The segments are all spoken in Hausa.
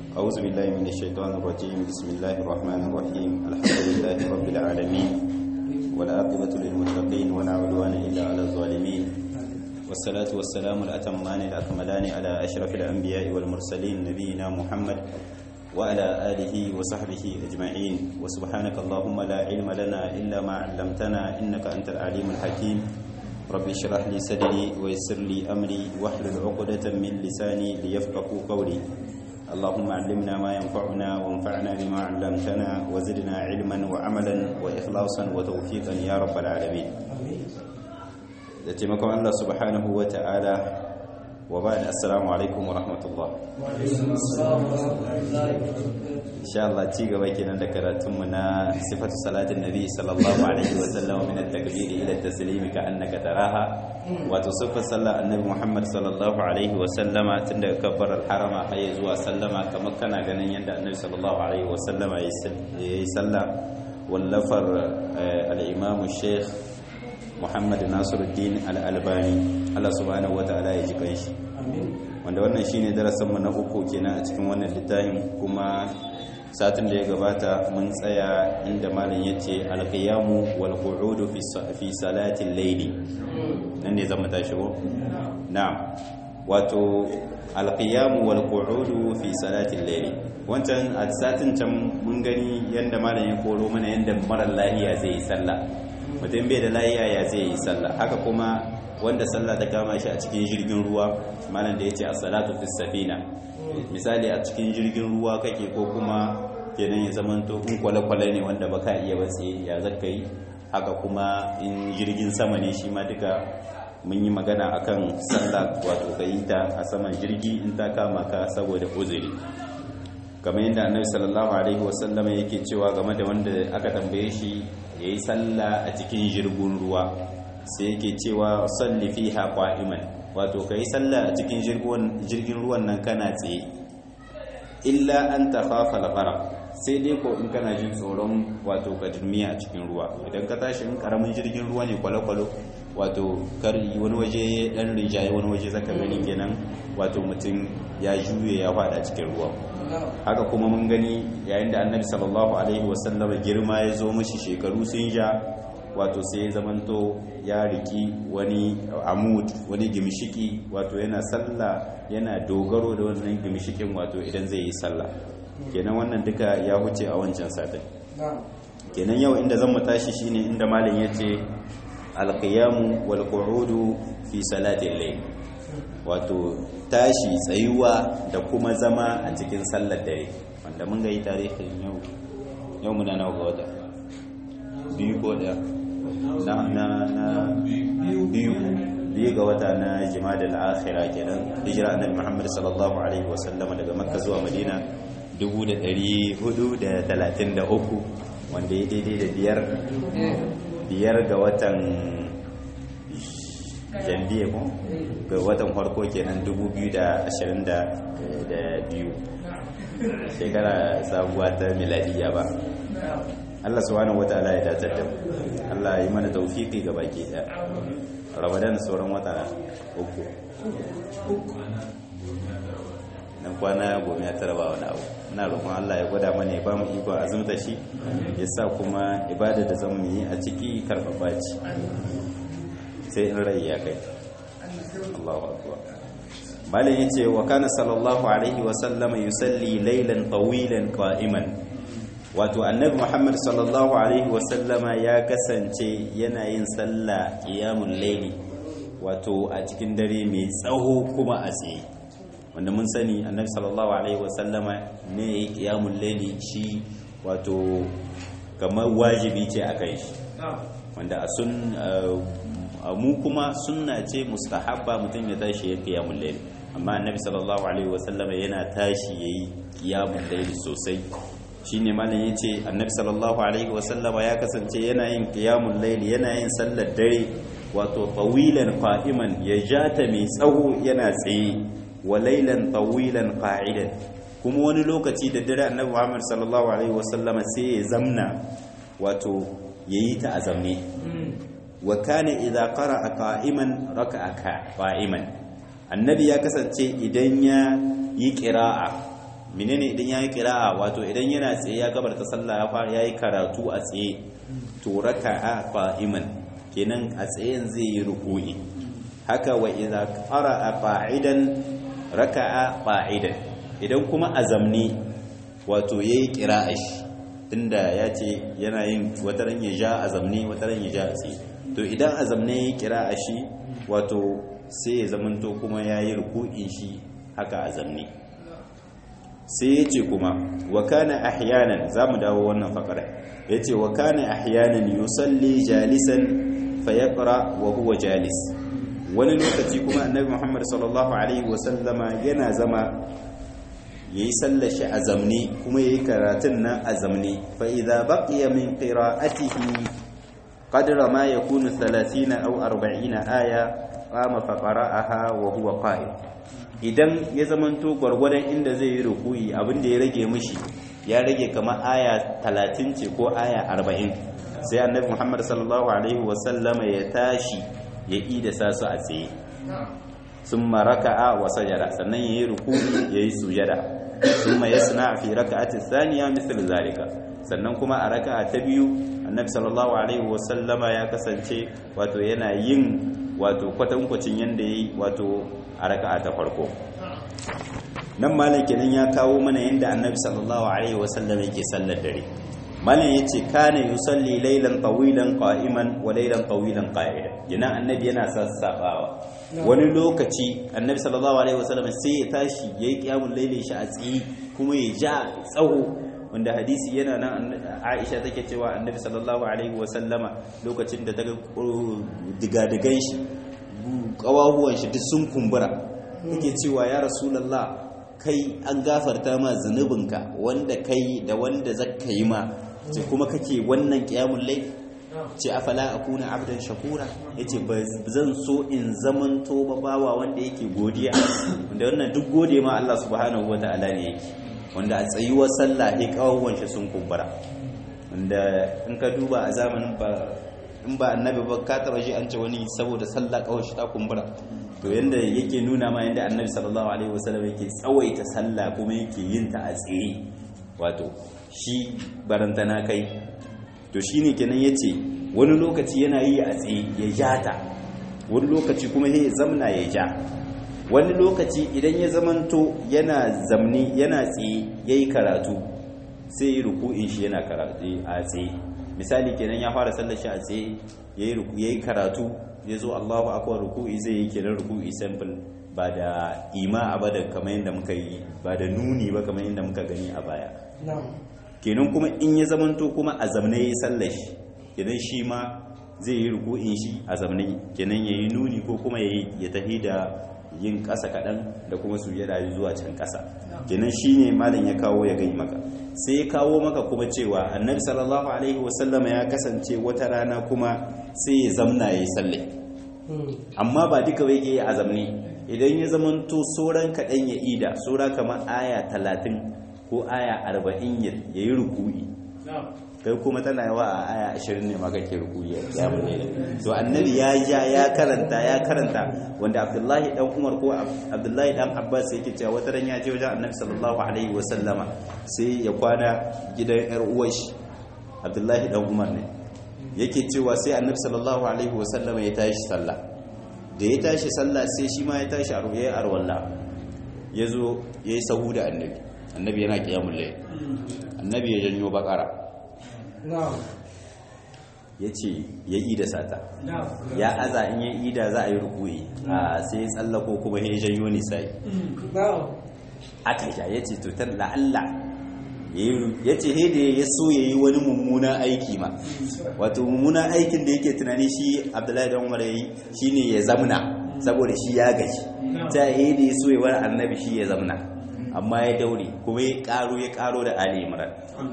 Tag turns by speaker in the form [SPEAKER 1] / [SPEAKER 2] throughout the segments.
[SPEAKER 1] أعوذ بالله من الشيطان الرجيم بسم الله الرحمن الرحيم الحمد لله رب العالمين والعاقبة للمتقين ولا عدوان إلا على الظالمين والصلاة والسلام الأتمان الأكملان على أشرف الأنبياء والمرسلين نبينا محمد وعلى آله وصحبه أجمعين وسبحانك اللهم لا علم لنا إلا ما علمتنا إنك أنت العليم الحكيم رب اشرح لي صدري ويسر لي أمري واحلل عقدة من لساني ليفقهوا قولي اللهم علمنا ما ينفعنا وانفعنا بما علمتنا وزدنا علما وعملا وإخلاصا وتوفيقا يا رب العالمين da taimakon Allah subhanahu wa ta'ala wa ba da assalamu alaikum wa rahmatullah insha Allah ci gaba kenan da karatunmu na sifatu salatin nabi sallallahu alaihi wa sallam min at-takbir ila at-taslim ka annaka taraha wato sifar sallar annabi Muhammad sallallahu alaihi wa sallama tun daga kabbar al-harama har zuwa sallama kamar kana ganin yadda annabi sallallahu alaihi wa sallama yayi sallah wallafar al-imam sheikh Muhammad Nasiruddin Al-Albani Allah subhanahu wataala ya ji kanshi wanda wannan shine darasin mu na uku kenan a cikin wannan littafin kuma satin da ya gabata mun tsaya inda malam yace al-qiyamu wal qu'udu fi fi salati al-layli nan ne zamu tashi ko na'am wato al-qiyamu wal qu'udu fi salati al-layli wancan a satin can mun gani yanda malam ya koro mana yanda mara lahiya zai yi sallah mutum bai da layiya ya zai yi sallah haka kuma wanda sallah ta kama shi a cikin jirgin ruwa malam da ya ce a salatu fi safina misali a cikin jirgin ruwa kake ko kuma kenan ya zamanto in kwale-kwale ne wanda baka iya batse ya zaka yi haka kuma in jirgin sama ne shi ma duka mun yi magana akan sallah wato ka yi ta a saman jirgi in ta kama ka saboda uzuri kamar yadda annabi sallallahu alaihi wasallam yake cewa game da wanda aka tambaye shi ya yi sallah a cikin jirgin ruwa sai yake cewa salli fiha qa'iman wato kai sallah a cikin jirgin ruwan nan kana tsaye illa an takhafa al-gharq sai dai ko in kana jin tsoron wato ka durmiya a cikin ruwa idan ka tashi in karamin jirgin ruwa ne kwalo-kwalo wato kar wani waje dan rinjaye wani waje zaka gani kenan wato mutum ya juye ya fada cikin ruwa haka kuma mun gani yayin da annabi sallallahu alaihi wasallam girma ya zo mashi shekaru sun ja wato sai ya zamanto ya riki wani amud wani gimshiki wato yana sallah yana dogaro da wannan gimshikin wato idan zai yi sallah kenan wannan duka ya huce a wancan satin kenan yau inda zan mu tashi shine inda malam yace alqiyamu wal qu'udu fi salati al-layl wato tashi tsayuwa da kuma zama a cikin sallar dare wanda mun ga yi tarihin yau yau muna nawa ga wata biyu ko daya na na na biyu biyu ga wata na jimada al-akhirah kenan hijira annabi Muhammad sallallahu alaihi wasallam daga Makka zuwa Madina 1433 wanda ya daidai da biyar biyar ga watan janvier ko ga watan farko kenan 2022 shekara sabuwa ta miladiya ba Allah subhanahu wataala ya datar da Allah ya yi mana tawfiki ga baki daya Ramadan sauran wata uku nan kwana goma ya tara ba wani abu ina roƙon Allah ya gwada mana ya ba mu iko azumta shi ya sa kuma ibada da zamu yi a ciki karfafa ci sai in rai ya kai Allahu akbar malin yace wa kana sallallahu alaihi wa sallama yusalli laylan tawilan qa'iman wato annabi Muhammad sallallahu alaihi wa sallama ya kasance yana yin sallah qiyamul layli wato a cikin dare mai tsaho kuma a tsaye wanda mun sani annabi sallallahu alaihi wa sallama ne qiyamul layli shi wato kamar wajibi ce akan shi wanda a sun mu kuma sunna ce mustahabba mutum ya tashi ya qiyamul layl amma annabi sallallahu alaihi wasallam yana tashi yayi qiyamul layl sosai shine malam yace annabi sallallahu alaihi wasallam ya kasance yana yin qiyamul layl yana yin sallar dare wato tawilan qa'iman ya jata mai tsawo yana tsaye wa laylan tawilan qa'idan kuma wani lokaci da dare annabi Muhammad sallallahu alaihi wasallam sai ya zamna wato yayi ta azamne wa kana idza qara'a qa'iman raka'a qa'iman annabi ya kasance idan ya yi qira'a menene idan yayi qira'a wato idan yana tsaye ya gabarta sallah ya fara yayi karatu a tsaye to raka'a qa'iman kenan a tsayen zai yi ruku'i haka wa idza qara'a qa'idan raka'a qa'idan idan kuma azamni wato yayi qira'a shi tunda ya ce yana yin wataran ya ja azamni wataran ya ja a tsaye to idan azamne yayi qira'a shi wato sai ya zamanto kuma yayi ruku'in shi haka azamni sai ya ce kuma wa kana ahyanan za mu dawo wannan fakara ya ce wa kana ahyanan yusalli jalisan fayaqra wa huwa jalis wani lokaci kuma annabi muhammad sallallahu alaihi wasallama yana zama yayi sallar shi a zamne kuma yayi karatun nan a zamne fa idza baqiya min qira'atihi qadra ma yakunu 30 aw 40 aya qama fa qara'aha wa huwa qa'id idan ya zamanto gwargwadon inda zai yi rukuyi abinda ya rage mishi ya rage kamar aya 30 ce ko aya 40 sai annabi Muhammad sallallahu alaihi wasallama ya tashi ya ida sasu a tsaye summa raka'a wa sajada sannan yayi rukuyi yayi sujada summa yasna fi raka'ati thaniya mithl zalika sannan kuma a raka'a ta biyu annabi sallallahu alaihi wasallama ya kasance wato yana yin wato kwatankwacin yanda yayi wato a raka'a ta farko nan malam kenan ya kawo mana yanda annabi sallallahu alaihi wasallam yake sallar dare malam yace kana yusalli laylan tawilan qa'iman wa laylan tawilan qa'idan yana annabi yana sassabawa wani lokaci annabi sallallahu alaihi wasallam sai ya tashi yayi qiyamul layli shi a tsayi kuma ya ja tsawo wanda hadisi yana nan Aisha take cewa annabi sallallahu alaihi wasallama lokacin da ta ga digadigan shi kawahuwan shi duk sun kumbura yake cewa ya rasulullah kai an gafarta ma zunubinka wanda kai da wanda zaka yi ma ce kuma kake wannan qiyamul layl ce afala akuna abdan shakura yace zan so in zamanto babawa wanda yake godiya wanda wannan duk gode ma Allah subhanahu wataala ne yake wanda a tsayuwar sallah ne kawahuwan shi sun kumbura wanda in ka duba a zamanin ba in ba annabi ba ka taba shi an ce wani saboda sallah kawai shi ta kumbura to yanda yake nuna ma yanda annabi sallallahu alaihi wasallam yake tsawaita sallah kuma yake yin ta a tsaye wato shi barantana kai to shine kenan yace wani lokaci yana yi a tsaye ya ja ta wani lokaci kuma ya zamna ya ja wani lokaci idan ya zamanto yana zamni yana tsaye yayi karatu sai ruku'in shi yana karatu a tsaye misali kenan ya fara sallar shi a tsaye yayi ruku yayi karatu ya zo Allahu akbar ruku'i zai yi kenan ruku'i simple ba da ima ba da kamar yadda muka yi ba da nuni ba kamar yadda muka gani a baya kenan kuma in ya zamanto kuma a zamne yayi sallar shi kenan shi ma zai yi ruku'in shi a zamne kenan yayi nuni ko kuma yayi ya tafi da yin ƙasa kaɗan da kuma sujada zuwa can ƙasa kenan shine malam ya kawo ya gai maka sai ya kawo maka kuma cewa annabi sallallahu alaihi wasallama ya kasance wata rana kuma sai ya zamna ya yi salle amma ba duka bai ke a zamne idan ya zamanto sauran kaɗan ya ida saura kamar aya talatin ko aya arba'in ya yi ruku'i kai kuma tana yawa a aya ashirin ne maka ke rukuyi ya mune to annabi ya ja ya karanta ya karanta wanda abdullahi dan umar ko abdullahi dan abbas yake cewa wata ran ya je wajen annabi sallallahu alaihi wa sallama sai ya kwana gidan yar uwar shi abdullahi dan umar ne yake cewa sai annabi sallallahu alaihi wa sallama ya tashi sallah da ya tashi sallah sai shi ma ya tashi a ruwaye arwalla ya zo ya yi sahu da annabi annabi yana kiyamun layl annabi ya janyo bakara ya ce ya yi da sata ya aza in ya yi da za a yi rukui a sai tsallako kuma ya janyo nisa'i aka sha ya ce tutar la'alla ya ce da ya so ya yi wani mummunan aiki ma wato mummunan aikin da yake tunani shi abdullahi dan umar ya yi shi ne ya zamna saboda shi ya gaji ta yi da ya so ya wani annabi shi ya zamna amma ya daure kuma ya karo ya karo da ali imran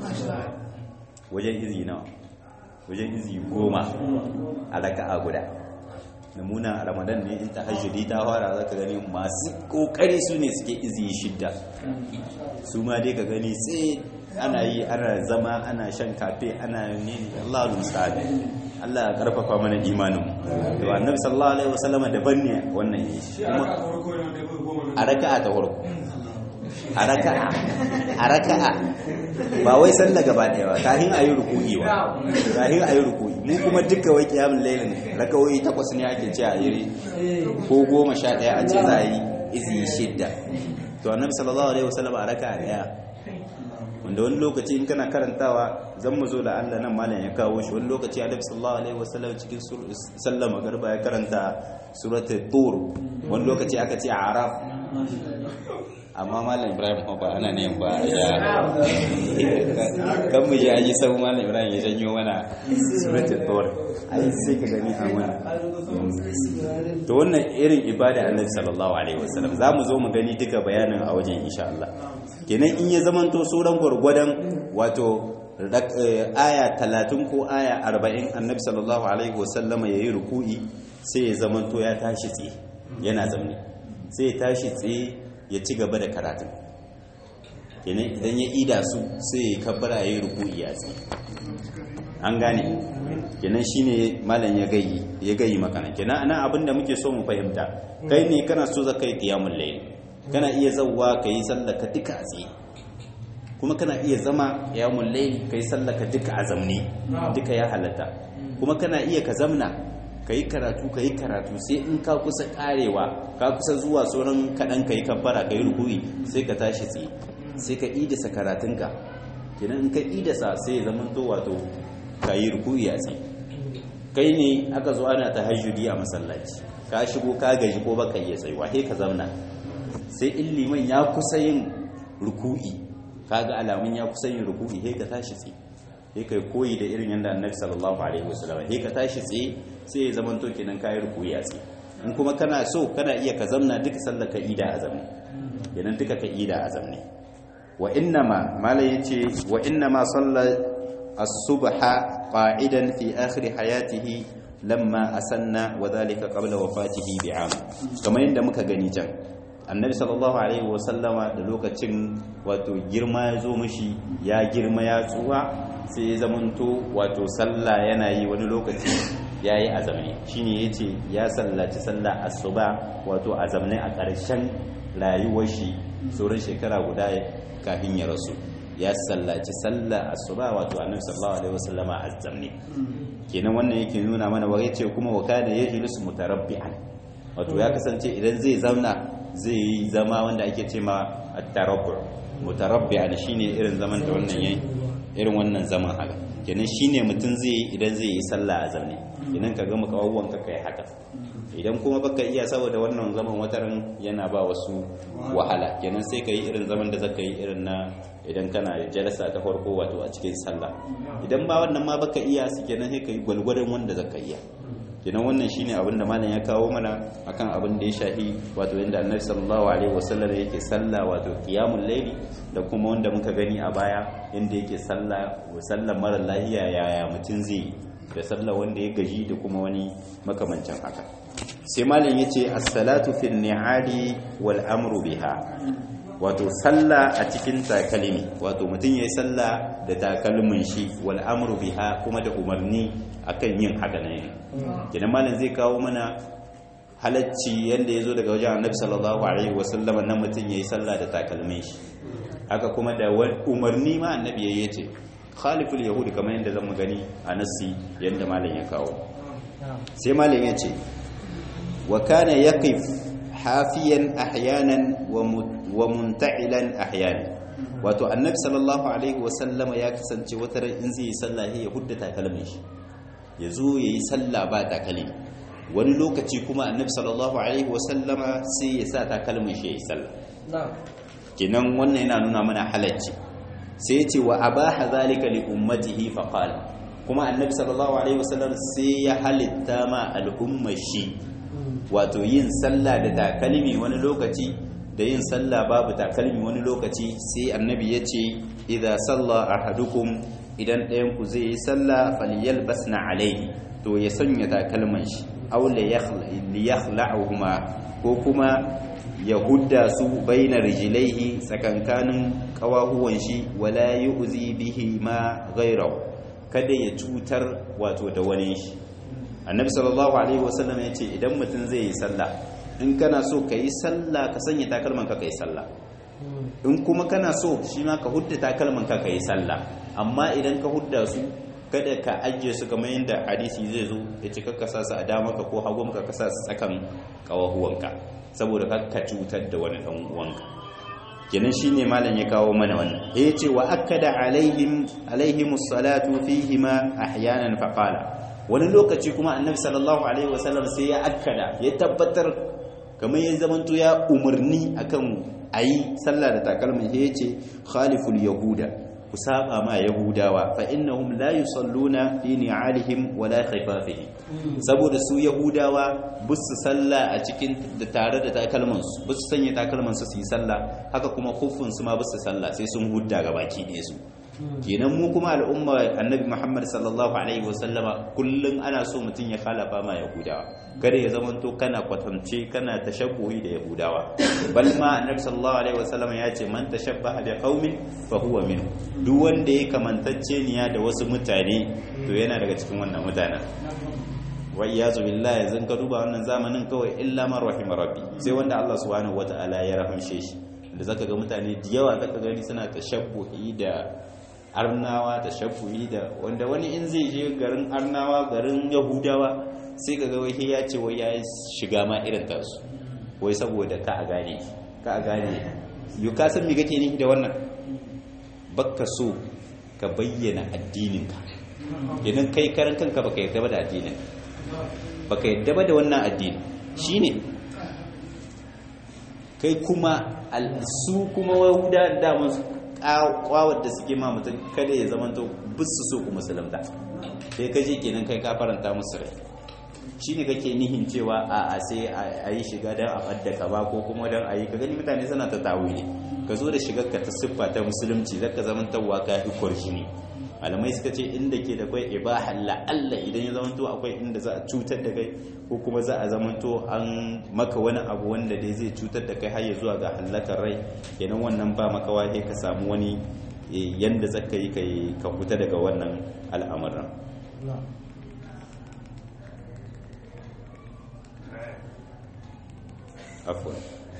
[SPEAKER 1] wajen izi nawa wajen izi goma a raka'a guda namuna ramadan ne in tahajjudi ta fara zaka gani masu kokari su ne suke izi shidda su ma dai ka gani sai ana yi ana zama ana shan kafe ana ne Allah musa'ad Allah ya karfafa mana imanin to annabi sallallahu alaihi wasallam daban ne wannan yi kuma a raka'a ta farko a raka'a a raka'a ba wai sallah gaba daya ba kafin ayi ruku'i ba kafin ayi ruku'i mu kuma duka wai kiyamul lailin rakawoyi takwas ne ake ce a yi ko goma sha daya a ce za a yi izi shidda to annabi sallallahu alaihi wasallam a raka'a daya wanda wani lokaci in kana karantawa zan mu zo da Allah nan malam ya kawo shi wani lokaci Annabi sallallahu alaihi wasallam cikin sallar magriba ya karanta suratul tur wani lokaci aka ce araf amma malam Ibrahim ba ana ne ba ya kan mu ji aji sau malam Ibrahim ya janyo mana suratul tur ai sai ka gani a mana to wannan irin ibada Annabi sallallahu alaihi wasallam za mu zo mu gani duka bayanin a wajen insha Allah kenan in ya zamanto sauran gwargwadon wato aya talatin ko aya arba'in annabi sallallahu alaihi wasallama ya yi ruku'i sai ya zamanto ya tashi tsaye yana zamne sai ya tashi tsaye ya ci gaba da karatun kenan idan ya ida su sai ya kabbara ya yi ruku'i ya tsaye an gane kenan shine malam ya gayi ya gayi makana kenan ana abinda muke so mu fahimta kai ne kana so za kai qiyamul layl kana iya zauwa ka yi sallaka duka a tsaye kuma kana iya zama ya mullai ka yi sallaka duka a zamne duka ya halatta kuma kana iya ka zamna ka yi karatu ka yi karatu sai in ka kusa karewa ka kusa zuwa sauran kaɗan ka yi kabbara ka yi rukuri sai ka tashi tsaye sai ka idasa karatunka kenan in ka idasa sai ya zama to wato ka yi rukuri a tsaye kai ne aka zo ana ta hajjudi a masallaci ka shigo ka gaji ko baka iya tsayuwa sai ka zamna sai in liman ya kusa yin ruku'i kaga alamun ya kusa yin ruku'i sai ka tashi tsaye sai kai koyi da irin yanda annabi sallallahu alaihi wasallam sai ka tashi tsaye sai ya zama to kenan kai ruku'i a tsaye in kuma kana so kana iya ka zamna duka sallar ka ida a zamne kenan duka ka ida a zamne wa innama mala yace wa innama salla as-subha qa'idan fi akhir hayatihi lamma asanna wa dhalika qabla wafatihi bi'am kamar yadda muka gani can annabi sallallahu alaihi wasallama da lokacin wato girma ya zo mishi ya girma ya tsuwa sai ya zamanto wato sallah yana yi wani lokaci ya yi azamne shine ya ce ya sallaci sallah asuba wato azamne a ƙarshen rayuwar shi sauran shekara guda kafin ya rasu ya sallaci sallah asuba wato annabi sallallahu alaihi wasallama azamne kenan wannan yake nuna mana wa yace kuma wa kana yajlisu mutarabbi'an wato ya kasance idan zai zauna zai yi zama wanda ake ce ma at-tarabbu mutarabbi'an shine irin zaman da wannan yayi irin wannan zaman haka kenan shine mutum zai yi idan zai yi sallah a zaune idan ka gama kawawwan ka kai haka idan kuma baka iya saboda wannan zaman wataran yana ba wasu wahala kenan sai ka yi irin zaman da zaka yi irin na idan kana jalasa ta farko wato a cikin sallah idan ba wannan ma baka iya su kenan sai ka yi gwalgwarin wanda zaka iya kenan wannan shine abin da malam ya kawo mana akan abin da ya shahi wato yanda annabi sallallahu alaihi wasallam yake sallah wato qiyamul layli da kuma wanda muka gani a baya yanda yake sallah sallar mara lahiya yaya mutum zai da sallah wanda ya gaji da kuma wani makamancin haka sai malam yace as-salatu fi ni'ali wal amru biha wato sallah a cikin takalmi wato mutum yayi sallah da takalmin shi wal amru biha kuma da umarni akan yin haka ne kenan malam zai kawo mana halacci yanda yazo daga wajen Annabi sallallahu alaihi wasallam nan mutum yayi sallah da takalmin shi haka kuma da umarni ma Annabi yayi yace khaliful yahudi kamar yanda zamu gani a nassi yanda malam ya kawo sai malam yace wa kana yaqif hafiyan ahyanan wa munta'ilan ahyanan wato annabi sallallahu alaihi wasallama ya kasance wata ran in zai yi sallah ya hudda takalmin shi ya zo ya yi sallah ba takalmi wani lokaci kuma annabi sallallahu alaihi wasallama sai ya sa takalmin shi ya yi sallah kenan wannan yana nuna mana halacci sai ya ce wa abaha zalika li ummatihi fa qala kuma annabi sallallahu alaihi wasallam sai ya halitta ma al'ummar shi wato yin sallah da takalmi wani lokaci da yin sallah babu takalmi wani lokaci sai annabi ya ce idza salla ahadukum idan ɗayan ku zai yi sallah falyalbasna alayhi to ya sanya takalman shi aw liyakhla'uhuma ko kuma ya hudda su baina rijlaihi tsakankanin kawahuwan shi wala yu'zi bihi ma ghayrahu kada ya cutar wato da wani shi annabi sallallahu alaihi wasallam ya ce idan mutum zai yi sallah in kana so ka yi sallah ka sanya takalman ka kai sallah in kuma kana so shi ma ka hudda takalman ka ka yi sallah amma idan ka hudda su kada ka ajiye su kamar yadda hadisi zai zo ya ce kakka sa su a dama ka ko hagu ka sa su tsakan kawahuwanka saboda kakka cutar da wani dan uwanka kenan shine malam ya kawo mana wannan ya ce wa akkada alaihim alaihim salatu fihima ahyanan faqala wani lokaci kuma annabi sallallahu alaihi wasallam sai ya akkada ya tabbatar kamar ya zamanto ya umarni akan ayi sallah da takalmin ya ce khaliful yahuda ku saba ma yahudawa fa innahum la yusalluna fi ni'alihim wala khifafihim saboda su yahudawa busu sallah a cikin da tare da takalman su busu sanya takalman su su yi sallah haka kuma khuffun su ma busu sallah sai sun hudda ga baki ne su kenan mu kuma al'umma annabi Muhammad sallallahu alaihi wasallama kullun ana so mutun ya khalafa ma yahudawa kada ya zamanto kana kwatance kana tashabbuhi da yahudawa bal ma annabi sallallahu alaihi wasallama ya ce man tashabbaha bi qaumin fa huwa minhu duk wanda ya kamantacce niya da wasu mutane to yana daga cikin wannan mutanen wa iyazu billahi yanzu ka duba wannan zamanin kawai illa man rahima rabbi sai wanda Allah subhanahu wataala ya rahamshe shi da zaka ga mutane da yawa zaka gani suna tashabbuhi da arnawa tashabbuhi da wanda wani in zai je garin arnawa garin yahudawa sai ka ga wai ya ce wai ya shiga ma irin tasu wai saboda ka a gane ka a gane yau ka san me kake ni da wannan bakka so ka bayyana addininka idan kai karan kanka baka yarda ba da addinin baka yarda ba da wannan addini shine kai kuma su kuma wahuda daman kwawar da suke ma mutum kada ya zama to bisu so ku musulunta sai ka je kenan kai ka faranta musu rai shine kake nihin cewa a a sai a yi shiga don a ɓadda ka ba ko kuma don a yi ka gani mutane suna ta tawili ka zo da shigar ka ta siffa ta musulunci zaka zama tawwa ka fi kwarjini malamai suka ce inda ke da kai ibaha la'alla idan ya zama to akwai inda za a cutar da kai ko kuma za a zama to an maka wani abu wanda dai zai cutar da kai har ya zuwa ga halakar rai kenan wannan ba maka wahe ka samu wani yanda zaka yi kai ka fita daga wannan al'amuran afwan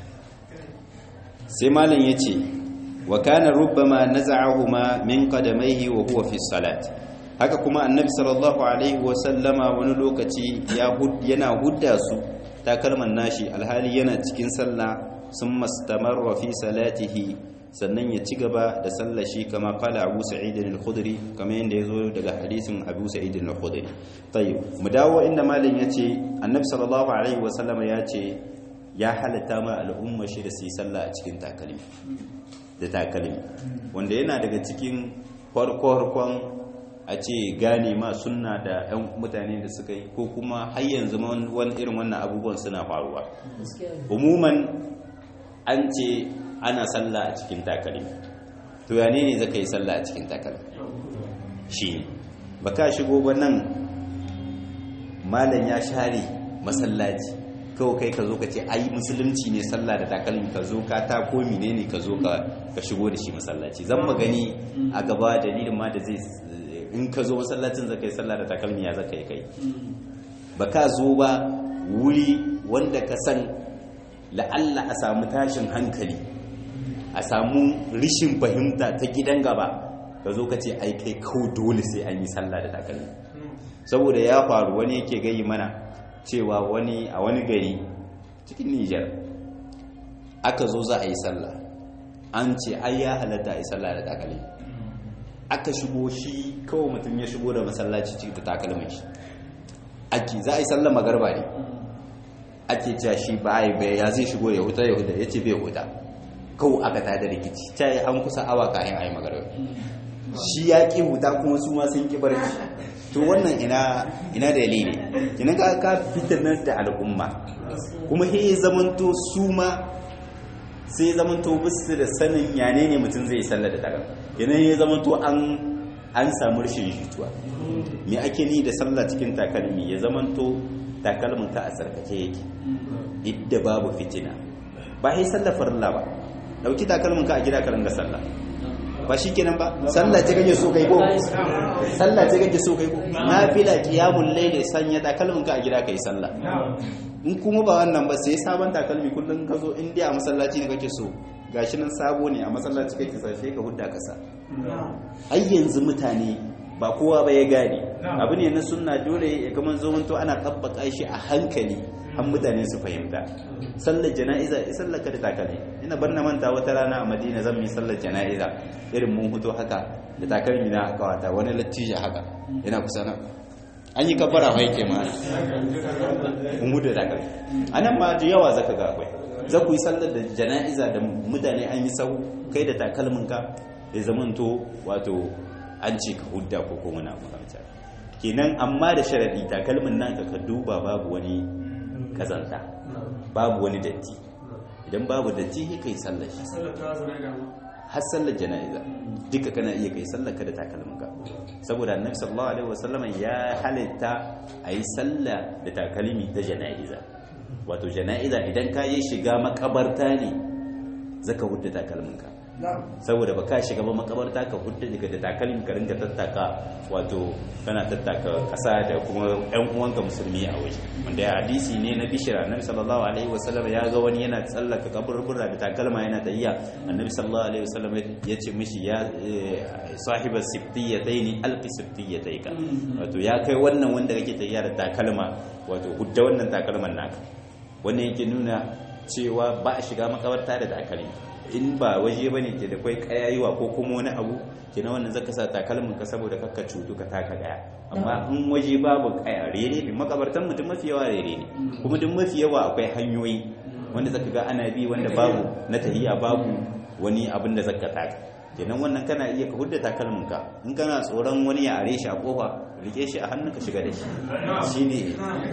[SPEAKER 1] sai malam yace wa kana rubbama naza'ahuma min qadamaihi wa huwa fi salat haka kuma annabi sallallahu alaihi wa sallama wani lokaci ya yana hudda su takalman nashi alhali yana cikin sallah sun mastamarra fi salatihi sannan ya ci gaba da sallashi kama kala abu sa'idin al-khudri kama yadda ya zo daga hadisin abu sa'idin al-khudri tayyib mu dawo inda malam yace annabi sallallahu alaihi wa sallama yace ya halatta ma al'umma shi da su yi sallah a cikin takalmi da takalmi wanda yana daga cikin farko-farkon a ce gane ma sunna da 'yan mutane da suka yi ko kuma har yanzu wani irin wannan abubuwan suna faruwa umuman an ce ana sallah a cikin takalmi to ya ne zaka yi sallah a cikin takalmi shi ba ka shigo ba nan malam ya share masallaci kawai kai ka zo ka ce ai musulunci ne sallah da takalmi ka zo ka ta ko ne ka zo ka shigo da shi masallaci zan magani a gaba dalilin ma da zai in ka zo masallacin zaka yi sallah da takalmi ya zaka yi kai ba ka zo ba wuri wanda ka san la'alla a samu tashin hankali a samu rishin fahimta ta gidan gaba ka zo ka ce ai kai kawo dole sai an yi sallah da takalmi saboda ya faru wani yake gayi mana cewa wani a wani gari cikin Nijar aka zo za a yi sallah an ce ai ya halatta a yi sallah da takalmi aka shigo shi kawai mutum ya shigo da masallaci cikin da takalmin shi ake za a yi sallah magarba ne ake cewa shi ba a yi ya zai shigo ya huta ya huta ya ce bai huta kawai aka tada rikici ta yi an kusa awa kayan a yi magarba shi ya ƙi huta kuma su ma sun ƙi barci to wannan ina ina dalili kina ka ka fitanar da al'umma kuma he zamanto su ma sai zamanto bisu da sanin yane ne mutum zai sallar da takalma kina he zamanto an an samu rashin jituwa me ake ni da sallah cikin takalmi ya zamanto takalmin ka a tsarkake yake idda babu fitina ba sai sallar farilla ba dauki takalmin ka a gida ka ringa sallah ba shi kenan ba sallah ce kake so kai ko sallah ce kake so kai ko nafila qiyamul layl sanya takalmin ka a gida kai sallah in kuma ba wannan ba sai sabon takalmi kullun ka zo in dai a masallaci ne kake so gashi nan sabo ne a masallaci kai ka sashe ka hudda kasa ai yanzu mutane ba kowa ba ya gane abu ne na sunna dole ya kama zamanto ana tabbaka shi a hankali har mutane su fahimta sallar jana'iza ya sallar ka da takalmi ina bar na manta wata rana a madina zan yi sallar jana'iza irin mun fito haka da takalmi na kawata wani lattija haka yana kusa na an yi kabbara mai ke ma mun hudu da takalmi a nan ma da yawa zaka ga akwai za ku yi sallar da jana'iza da mutane an yi sau kai da takalminka ya zamanto wato an ce ka hudda ko kuma na makamta kenan amma da sharadi takalmin naka ka duba babu wani kazanta babu wani datti idan babu datti sai kai sallar shi har sallar jana'iza duka kana iya kai sallar ka da takalminka saboda annabi sallallahu alaihi wasallam ya halitta ayi sallah da takalmi ta jana'iza wato jana'iza idan ka yi shiga makabarta ne zaka hudda takalminka saboda ba ka shiga ba makabarta ka hudda daga da takalmin ka ringa tattaka wato kana tattaka kasa da kuma yan uwanka musulmi a waje wanda ya hadisi ne na bishira annabi sallallahu alaihi wasallam ya ga wani yana tsallaka kaburbura da takalma yana tayya annabi sallallahu alaihi wasallam ya ce mishi ya sahiba siftiyataini alqi siftiyataika wato ya kai wannan wanda kake tayya da takalma wato hudda wannan takalman naka wannan yake nuna cewa ba a shiga makabarta da takalmi in ba waje ba ne ke da kwai kayayiwa ko kuma wani abu ke na wannan zaka sa takalmin ka saboda kakka cutu ka taka daya amma in waje babu kaya rere ne makabartan mutum mafi yawa rere ne kuma duk mafi yawa akwai hanyoyi wanda zaka ga ana bi wanda babu na tahiya babu wani abin da zaka taka kenan wannan kana iya ka hudda takalmin ka in kana tsoron wani ya are shi a kofa rike shi a hannun ka shiga da shi shine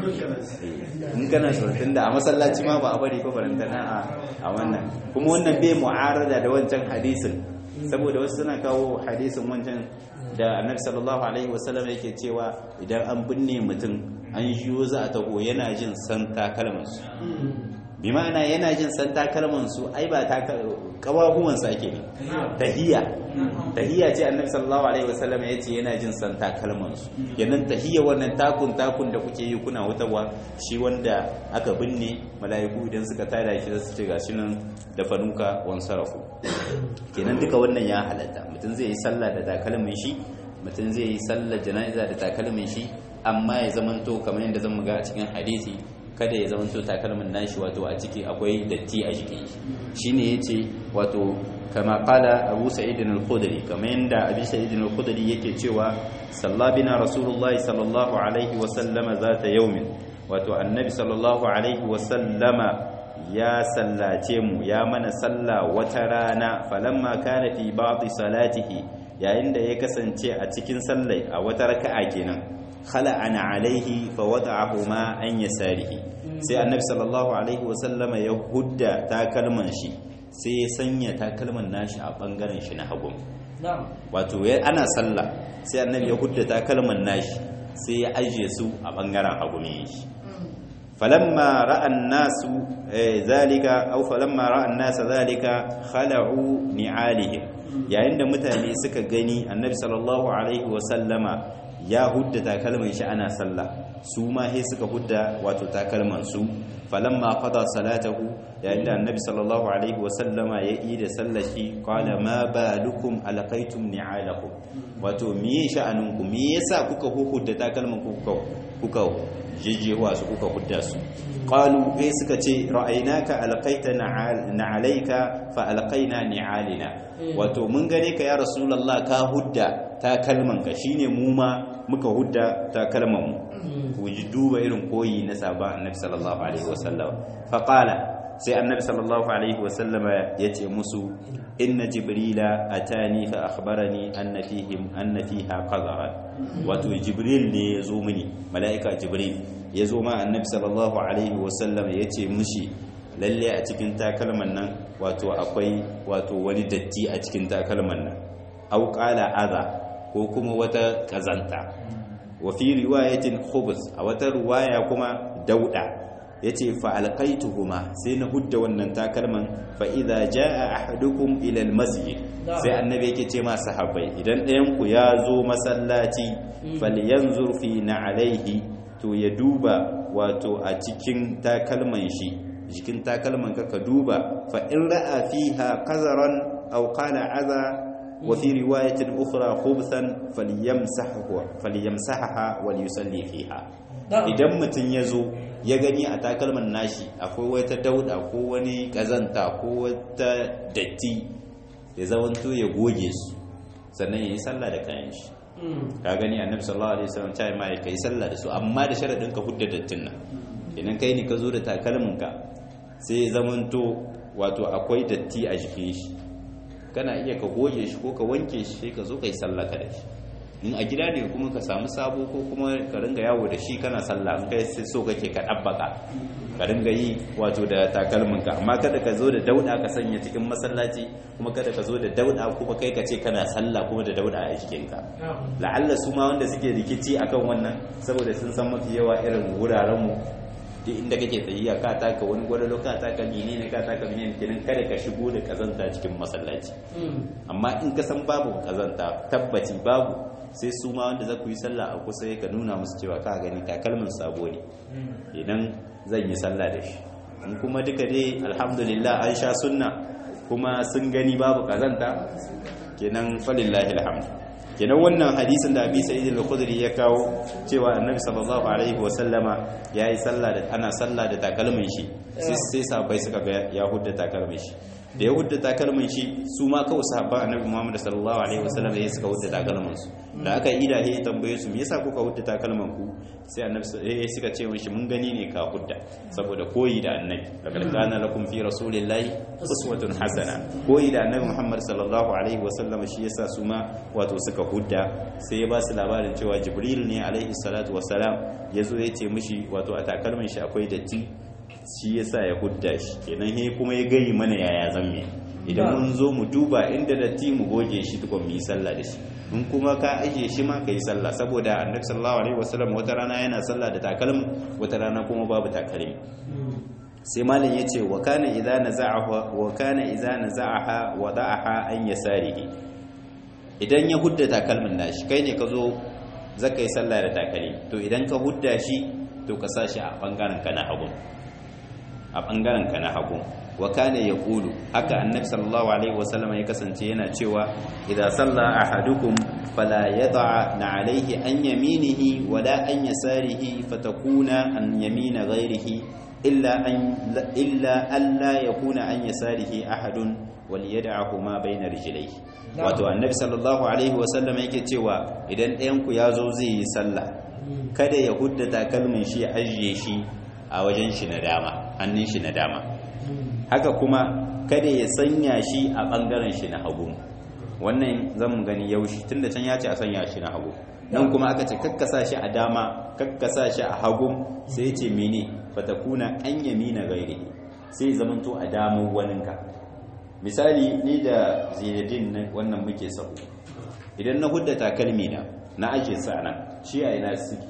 [SPEAKER 1] in kana tsoron tunda a masallaci ma ba a bari ko barantana a wannan kuma wannan bai mu'arada da wancan hadisin saboda wasu suna kawo hadisin wancan da annabi sallallahu alaihi wasallam yake cewa idan an binne mutum an yiwo za a taho yana jin san takalman su bi ma'ana yana jin san takalman su ai ba kawahuwan sa ake ne tahiyya tahiyya ce annabi sallallahu alaihi wasallam ya ce yana jin san takalman su yanan tahiyya wannan takun takun da kuke yi kuna wutarwa shi wanda aka binne mala'iku idan suka tada shi su ce gashi nan da fanuka wan sarafu kenan duka wannan ya halatta mutum zai yi sallah da takalmin shi mutum zai yi sallar jana'iza da takalmin shi amma ya zamanto kamar yadda zan ga a cikin hadisi kada ya zamanto takalmin nashi wato a ciki akwai datti a jikin shi shine yace wato kama qala Abu Sa'id al-Khudri kamar yanda Abi Sa'id al-Khudri yake cewa sallabina Rasulullahi sallallahu alaihi wa sallama zata yaumin wato annabi sallallahu alaihi wa sallama ya sallace mu ya mana sallah wata rana falamma kana fi ba'd salatihi yayin da ya kasance a cikin sallai a wata raka'a kenan khala'ana alaihi fa wada'ahu ma an yasarihi sai annabi sallallahu alaihi wasallama ya hudda takalman shi sai ya sanya takalman nashi a bangaren shi na hagu wato ana sallah sai annabi ya hudda takalman nashi sai ya ajiye su a bangaren hagu ne shi falamma ra'an nasu zalika aw falamma ra'an nasa zalika khala'u ni'alihim yayin da mutane suka gani annabi sallallahu alaihi wasallama ya hudda takalman shi ana sallah su ma sai suka hudda wato takalman su falamma qada salatahu yayin da annabi sallallahu alaihi wa sallama ya yi da sallashi qala ma balukum alqaitum ni'alakum wato miye sha'anun ku me yasa kuka hudda takalman ku kuka kuka jijjewa su kuka hudda su qalu kai suka ce ra'aynaka alqaita na'alaika fa alqaina ni'alina wato mun gane ka ya rasulullah ka hudda takalman ka shine mu ma muka hudda takalman mu ku ji duba irin koyi na sahaba annabi sallallahu alaihi wasallam fa qala sai annabi sallallahu alaihi wasallama yace musu inna jibrila atani fa akhbarani anna fihim anna fiha qadara wato jibril ne yazo mini malaika jibril yazo ma annabi sallallahu alaihi wasallam yace mushi lalle a cikin takalman nan wato akwai wato wani datti a cikin takalman nan au qala adha ko kuma wata kazanta wa fi riwayatin khubus a wata riwaya kuma dauda yace fa alqaituhuma sai na hudda wannan takalman fa idza jaa ahadukum ila almasjid sai annabi yake ce ma sahabbai idan ɗayan ku ya zo masallaci falyanzur fi na'alaihi to ya duba wato a cikin takalman shi jikin takalman ka ka duba fa in ra'a fiha qazaran aw qala aza wa fi riwayatin ukhra khubthan falyamsahu falyamsahaha wal yusalli fiha idan mutum ya zo ya gani a takalman nashi akwai wata dauda ko wani kazanta ko wata datti ya zamanto ya goge su sannan ya yi sallah da kayan shi ka gani annabi sallallahu alaihi wasallam ta yi ma kai sallah da su amma da sharadin ka hudda dattin nan idan kai ne ka zo da takalmin ka sai ya zamanto wato akwai datti a jikin shi kana iya ka goge shi ko ka wanke shi sai ka zo kai sallah ka da shi in a gida ne kuma ka samu sabo ko kuma ka ringa yawo da shi kana sallah in kai so kake ka dabbaka ka ringa yi wato da takalminka amma kada ka zo da dauda ka sanya cikin masallaci kuma kada ka zo da dauda kuma kai ka ce kana sallah kuma da dauda a jikinka la'alla su ma wanda suke rikici akan wannan saboda sun san mafi yawa irin wuraren mu duk inda kake tsayiya ka taka wani gwadalo ka taka mene ne ka taka mene ne kenan kada ka shigo da kazanta cikin masallaci amma in ka san babu kazanta tabbaci babu sai su ma wanda za ku yi sallah a kusa ka nuna musu cewa ka gani takalmin sabo ne idan zan yi sallah da shi in kuma duka dai alhamdulillah an sha sunna kuma sun gani babu kazanta kenan falillahi alhamdu kenan wannan hadisin da abi sa'id al-khudri ya kawo cewa annabi sallallahu alaihi wa sallama yayi sallah da ana sallah da takalmin shi sai sai sahabbai suka ga ya hudda takalmin shi da ya hudda takalmin shi su ma kawai sahabban annabi Muhammad sallallahu alaihi wa sallam ya suka hudda takalmin su da aka yi da ya tambaye su me yasa kuka hudda takalman ku sai annabi eh suka ce mishi mun gani ne ka hudda saboda koyi da annabi laqad kana lakum fi rasulillahi uswatun hasana koyi da annabi Muhammad sallallahu alaihi wa sallam shi yasa su ma wato suka hudda sai ya ba su labarin cewa Jibril ne alaihi salatu wassalam yazo ya ce mishi wato a takalmin shi akwai datti shi yasa ya hudda shi kenan he kuma ya gayi mana yaya zamme idan mun zo mu duba inda datti mu goge shi tukun mu yi sallah da shi in kuma ka ajiye shi ma ka yi sallah saboda annabi sallallahu alaihi wasallam wata rana yana sallah da takalmi wata rana kuma babu takalmi sai malam yace wa kana idza naza'aha wa kana idza naza'aha wada'aha an yasarihi idan ya hudda takalmin nashi kai ne ka zo zaka yi sallah da takalmi to idan ka hudda shi to ka sa shi a bangaren ka na hagu a bangaren ka na hagu wa kana yaqulu haka annabi sallallahu alaihi wasallam ya kasance yana cewa idza salla ahadukum fala yad'a na alaihi an yaminihi wala an yasarihi fatakuna an yamina ghairihi illa an illa alla yakuna an yasarihi ahadun wal yad'ahu ma bayna rijlaihi wato annabi sallallahu alaihi wasallam yake cewa idan ɗayan ku yazo zai yi sallah kada ya hudda takalmin shi ya ajiye shi a wajen shi na dama hannun shi na dama haka kuma kada ya sanya shi a ɓangaren shi na hagu wannan zan mu gani yaushi tunda can ya ce a sanya shi na hagu nan kuma aka ce kakkasa shi a dama kakkasa shi a hagu sai ce mene fatakuna an yamina gairi sai zamanto a damar waninka misali ni da zinedin wannan muke sahu idan na hudda takalmi na na ajiye sa nan shi a ina suke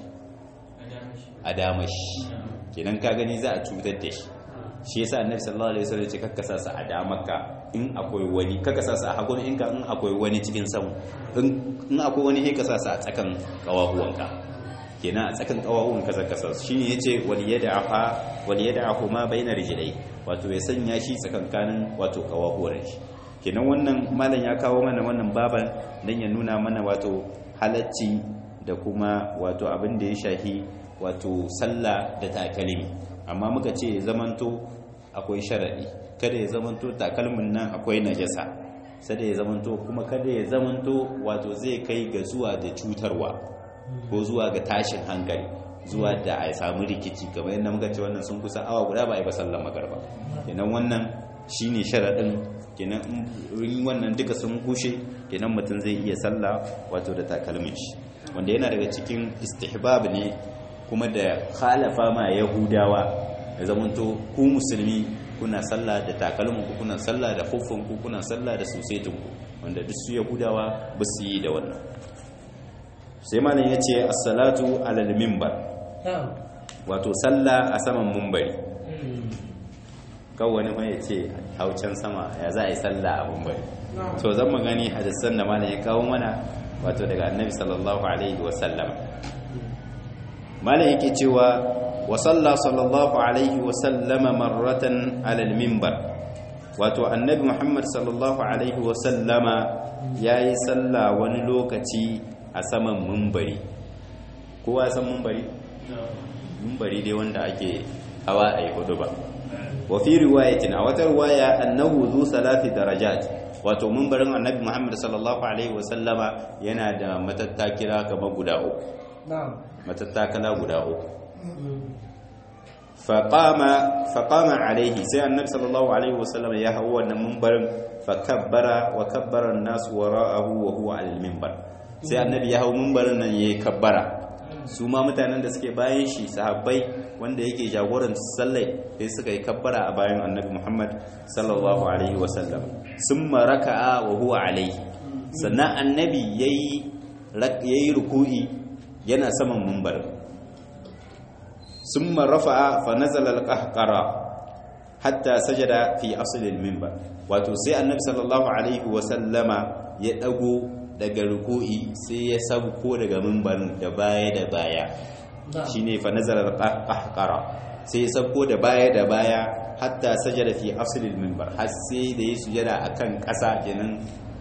[SPEAKER 1] a damashi kenan ka gani za a cutar da shi shi yasa annabi sallallahu alaihi wasallam ce kakkasa sa a damarka in akwai wani kakkasa sa a hagun in ka in akwai wani cikin samu in akwai wani sai ka sa a tsakan kawahuwanka kenan a tsakan kawahuwanka zaka sa shi ne yace wal yad'afa wal yad'ahu ma baina rijlai wato ya sanya shi tsakankanin wato kawahuwan shi kenan wannan malam ya kawo mana wannan baban dan ya nuna mana wato halacci da kuma wato abin da ya shahi wato sallah da takalmi amma muka ce zamanto akwai sharadi kada ya zamanto takalmin nan akwai najasa sai ya zamanto kuma kada ya zamanto wato zai kai ga zuwa da cutarwa ko zuwa ga tashin hankali zuwa da a samu rikici kamar yadda muka ce wannan sun kusa awa guda ba a yi ba sallar magarba kenan wannan shine sharadin kenan in wannan duka sun kushe kenan mutum zai iya sallah wato da takalmin shi wanda yana daga cikin istihbab ne kuma da khalafa ma yahudawa da zamanto ku musulmi kuna sallah da takalmin ku kuna sallah da huffun ku kuna sallah da susetin ku wanda duk su yahudawa ba su yi da wannan sai malam yace as-salatu alal minbar wato sallah a saman mumbari kawai wani mai yace haucan sama ya za a yi sallah a mumbari to zan magani hadisan da malam ya kawo mana wato daga annabi sallallahu alaihi wa sallam malam yake cewa wa salla sallallahu alaihi wa sallama marratan alal minbar wato annabi muhammad sallallahu alaihi wa sallama yayi salla wani lokaci a saman minbari kowa san minbari minbari dai wanda ake hawa ayi hudu ba wa fi riwayatin a wata riwaya annahu zu salati darajat wato minbarin annabi muhammad sallallahu alaihi wa sallama yana da matattakira kamar guda uku matattakala guda uku faƙama alaihi sai annabi sallallahu alaihi wasallam ya hau wannan mimbarin fakabbara wa kabbara nasu wara'ahu wa huwa alal mimbar sai annabi ya hau mimbarin nan yayi kabbara su ma mutanen da suke bayan shi sahabbai wanda yake jagoran sallai sai suka yi kabbara a bayan annabi Muhammad sallallahu alaihi wasallam summa raka'a wa huwa alaihi sannan annabi yayi yayi ruku'i yana saman mimbar summa rafa'a fa nazala al-qahqara hatta sajada fi asli al-minbar wato sai annabi sallallahu alaihi wa sallama ya dago daga ruku'i sai ya sabko daga mimbarin da baya da baya shine fa nazala al-qahqara sai ya sabko da baya da baya hatta sajada fi asli al-minbar har sai da ya sujada akan ƙasa kenan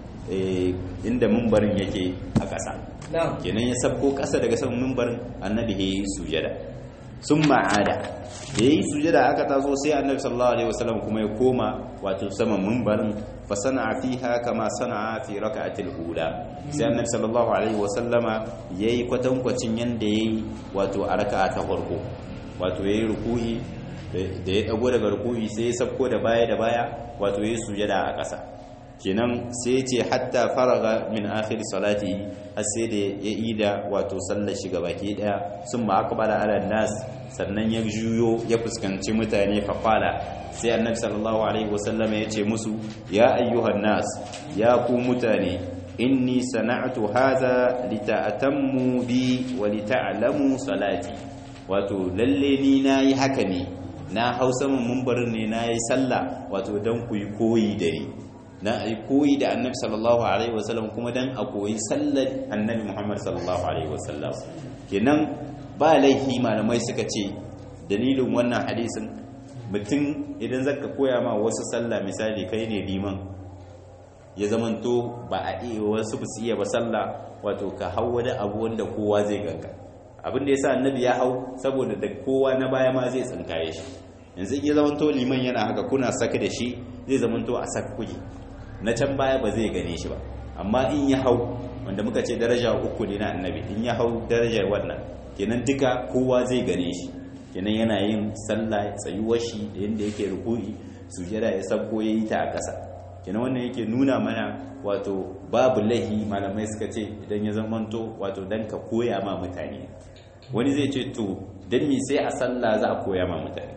[SPEAKER 1] inda mimbarin yake a ƙasa kenan ya sabko ƙasa daga saman mimbarin annabi ya yi sujada sun ma'ada da ya yi sujada aka taso sai annabi sallallahu alaihi wasallam kuma ya koma wato saman mimbarin fa sana'a fiha kama sana'a fi raka'atil ula sai annabi sallallahu alaihi wasallama yayi kwatankwacin yanda yayi wato a raka'a ta farko wato yayi ruku'i da ya dago daga ruku'i sai ya sabko da baya da baya wato yayi sujada a ƙasa kenan sai ce hatta faraga min akhir salati har sai da ya ida wato sallar shi baki daya sun ma akbala ala nas sannan ya juyo ya fuskanci mutane fa qala sai annabi sallallahu alaihi wasallam ya ce musu ya ayyuhan nas ya ku mutane inni sana'tu hadha lita'tammu bi wa lita'lamu salati wato lalle ni nayi haka ne na hausa mun mumbarin ne nayi sallah wato dan ku yi koyi da ni dan a koyi da annabi sallallahu alaihi wasallam kuma dan a koyi sallar annabi muhammad sallallahu alaihi wasallam kenan ba laifi malamai suka ce dalilin wannan hadisin mutum idan zaka koya ma wasu sallah misali kai ne liman ya zamanto ba a iya wasu ba su iya ba sallah wato ka hau wani abu wanda kowa zai ganka abin da yasa annabi ya hau saboda da kowa na baya ma zai tsinkaye shi yanzu ya zamanto liman yana haka kuna saka da shi zai zamanto a saka kuke na can baya ba zai gane shi ba amma in ya hau wanda muka ce daraja uku ne na annabi in ya hau darajar wannan kenan duka kowa zai gane shi kenan yana yin sallah tsayuwar shi da yadda yake ruku'i sujada ya sabko ya yi ta a ƙasa kenan wannan yake nuna mana wato babu lahi malamai suka ce idan ya zamanto wato dan ka koya ma mutane wani zai ce to dan me sai a sallah za a koya ma mutane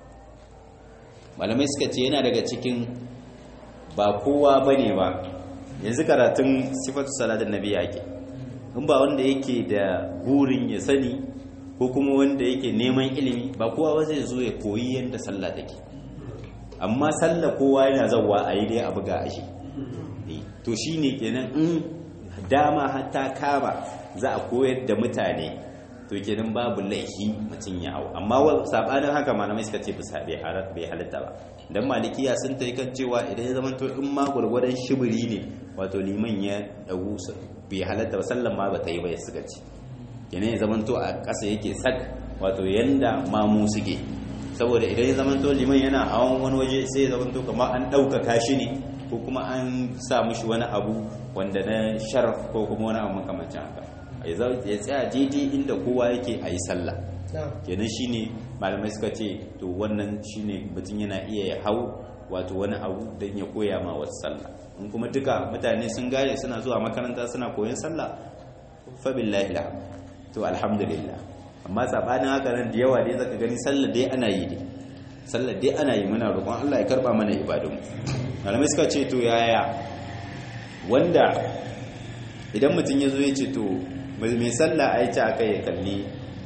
[SPEAKER 1] malamai suka ce yana daga cikin ba kowa ba ne ba yanzu karatun sifatu salatin nabi yake in ba wanda yake da burin ya sani ko kuma wanda yake neman ilimi ba kowa ba zai zo ya koyi yadda sallah take amma sallah kowa yana zauwa a yi dai abu ga ashe to shi ne kenan in dama hatta kama za a koyar da mutane to kenan babu laifi mutum ya hau amma sabanin haka malamai suka ce bisa bai halitta ba dan malikiya sun ta kan cewa idan ya zamanto in ma gwargwadon shibiri ne wato liman ya dagu bai halitta ba sallan ma ba ta yi ba ya suka ce kenan ya zamanto a ƙasa yake sak wato yanda mamu suke saboda idan ya zamanto liman yana hawan wani waje sai ya zamanto kamar an ɗaukaka shi ne ko kuma an sa mushi wani abu wanda na sharaf ko kuma wani abu makamancin haka ya tsaya daidai inda kowa yake a yi sallah kenan shine malamai suka ce to wannan shine mutum yana iya ya hau wato wani abu don ya koya ma wasu sallah in kuma duka mutane sun gane suna zuwa makaranta suna koyon sallah fa billahi to alhamdulillah amma sabanin haka nan da yawa dai zaka gani sallah dai ana yi dai sallah dai ana yi muna roƙon Allah ya karba mana ibadun malamai suka ce to yaya wanda idan mutum ya zo ya ce to mai sallah a yi ta aka ya kalli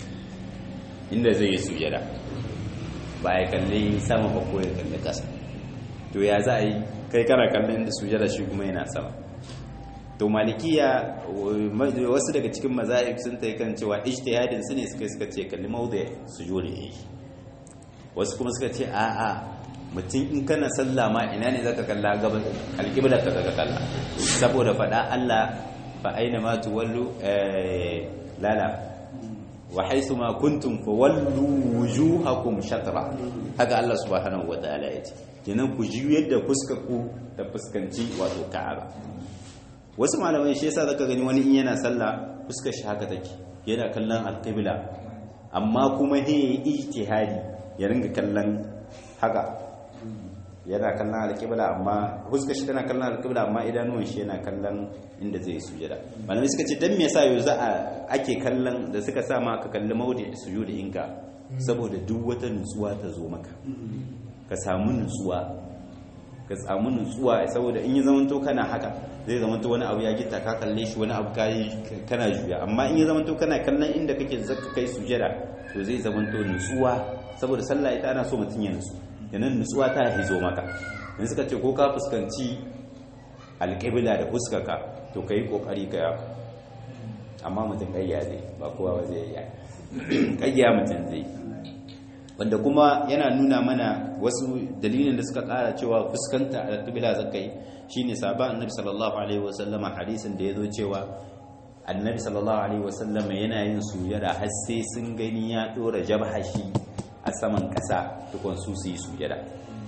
[SPEAKER 1] inda zai yi sujada ba ya kalli sama ba ko ya kalli ƙasa to ya za a yi kai kana kallon inda sujada shi kuma yana sama to malikiya wasu daga cikin mazahib sun ta kan cewa ijtihadin su ne suka suka ce kalli mawdi sujudi wasu kuma suka ce a'a mutum in kana sallah ma ina ne zaka kalla gaban alqibla ka zaka kalla saboda fada Allah fa aina ma tuwallu lala wa haythu ma kuntum fawallu wujuhakum shatra haka Allah subhanahu wa ta'ala yace kenan ku ji yadda fuskar ku ta fuskanci wato Ka'aba wasu malamai shi yasa zaka gani wani in yana sallah fuskar shi haka take yana kallon alqibla amma kuma he ijtihadi ya ringa kallon haka yana kallon alqibla amma fuskar shi tana kallon alqibla amma idanuwan shi yana kallon inda zai sujada malamai suka ce dan me yasa yau za a ake kallon da suka sa ma ka kalli maudi sujudi inka saboda duk wata nutsuwa ta zo maka ka samu nutsuwa ka samu nutsuwa saboda in yi zamanto kana haka zai zamanto wani abu ya gita ka kalle shi wani abu kayi kana juya amma in yi zamanto kana kallon inda kake zaka kai sujada to zai zamanto nutsuwa saboda sallah ita ana so mutum ya nutsu yanan nutsuwa ta hizo maka in suka ce ko ka fuskanci alƙibla da fuskarka to ka yi ƙoƙari ka yaka amma mutum ƙayya zai ba kowa ba zai yi ƙayya mutum zai wanda kuma yana nuna mana wasu dalilin da suka ƙara cewa fuskanta alƙibla zaka yi shine sabon annabi sallallahu alaihi wasallama hadisin da ya zo cewa annabi sallallahu alaihi wasallama yana yin sujada har sai sun gani ya ɗora jabhashi a saman ƙasa tukun su su yi sujada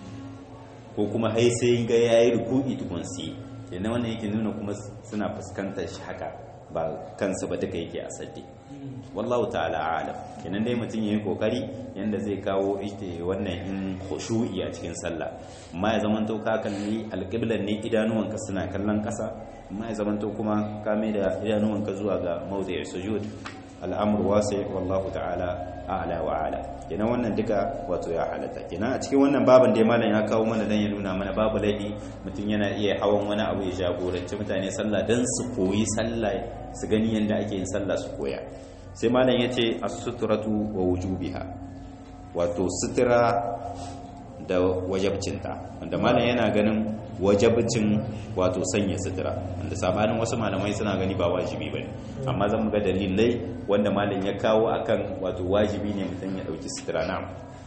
[SPEAKER 1] ko kuma hai sai ga yayi ruku'i tukun su yi yana wannan yake nuna kuma suna fuskantar shi haka ba kansu ba duka yake a sadde wallahu ta'ala alam kenan dai mutum yayi kokari yanda zai kawo ita wannan in khushu'i a cikin sallah amma ya zamanto ka kalli alqiblan ne idanuwanka suna kallon kasa amma ya zamanto kuma ka mai da idanuwanka zuwa ga mawdi'i sujud al'amur wasi wallahu ta'ala a'la wa ala kenan wannan duka wato ya halatta kenan a cikin wannan baban da malam ya kawo mana dan ya nuna mana babu laifi mutum yana iya hawan wani abu ya jagoranci mutane sallah dan su koyi sallah su gani yanda ake yin sallah su koya sai malam yace as-sutratu wa wujubiha wato sutura da wajabcinta wanda malam yana ganin wajabcin wato sanya sutura wanda sabanin wasu malamai suna gani ba wajibi bane amma zan ga dalilai wanda malam ya kawo akan wato wajibi ne mutum ya dauki sutura na'am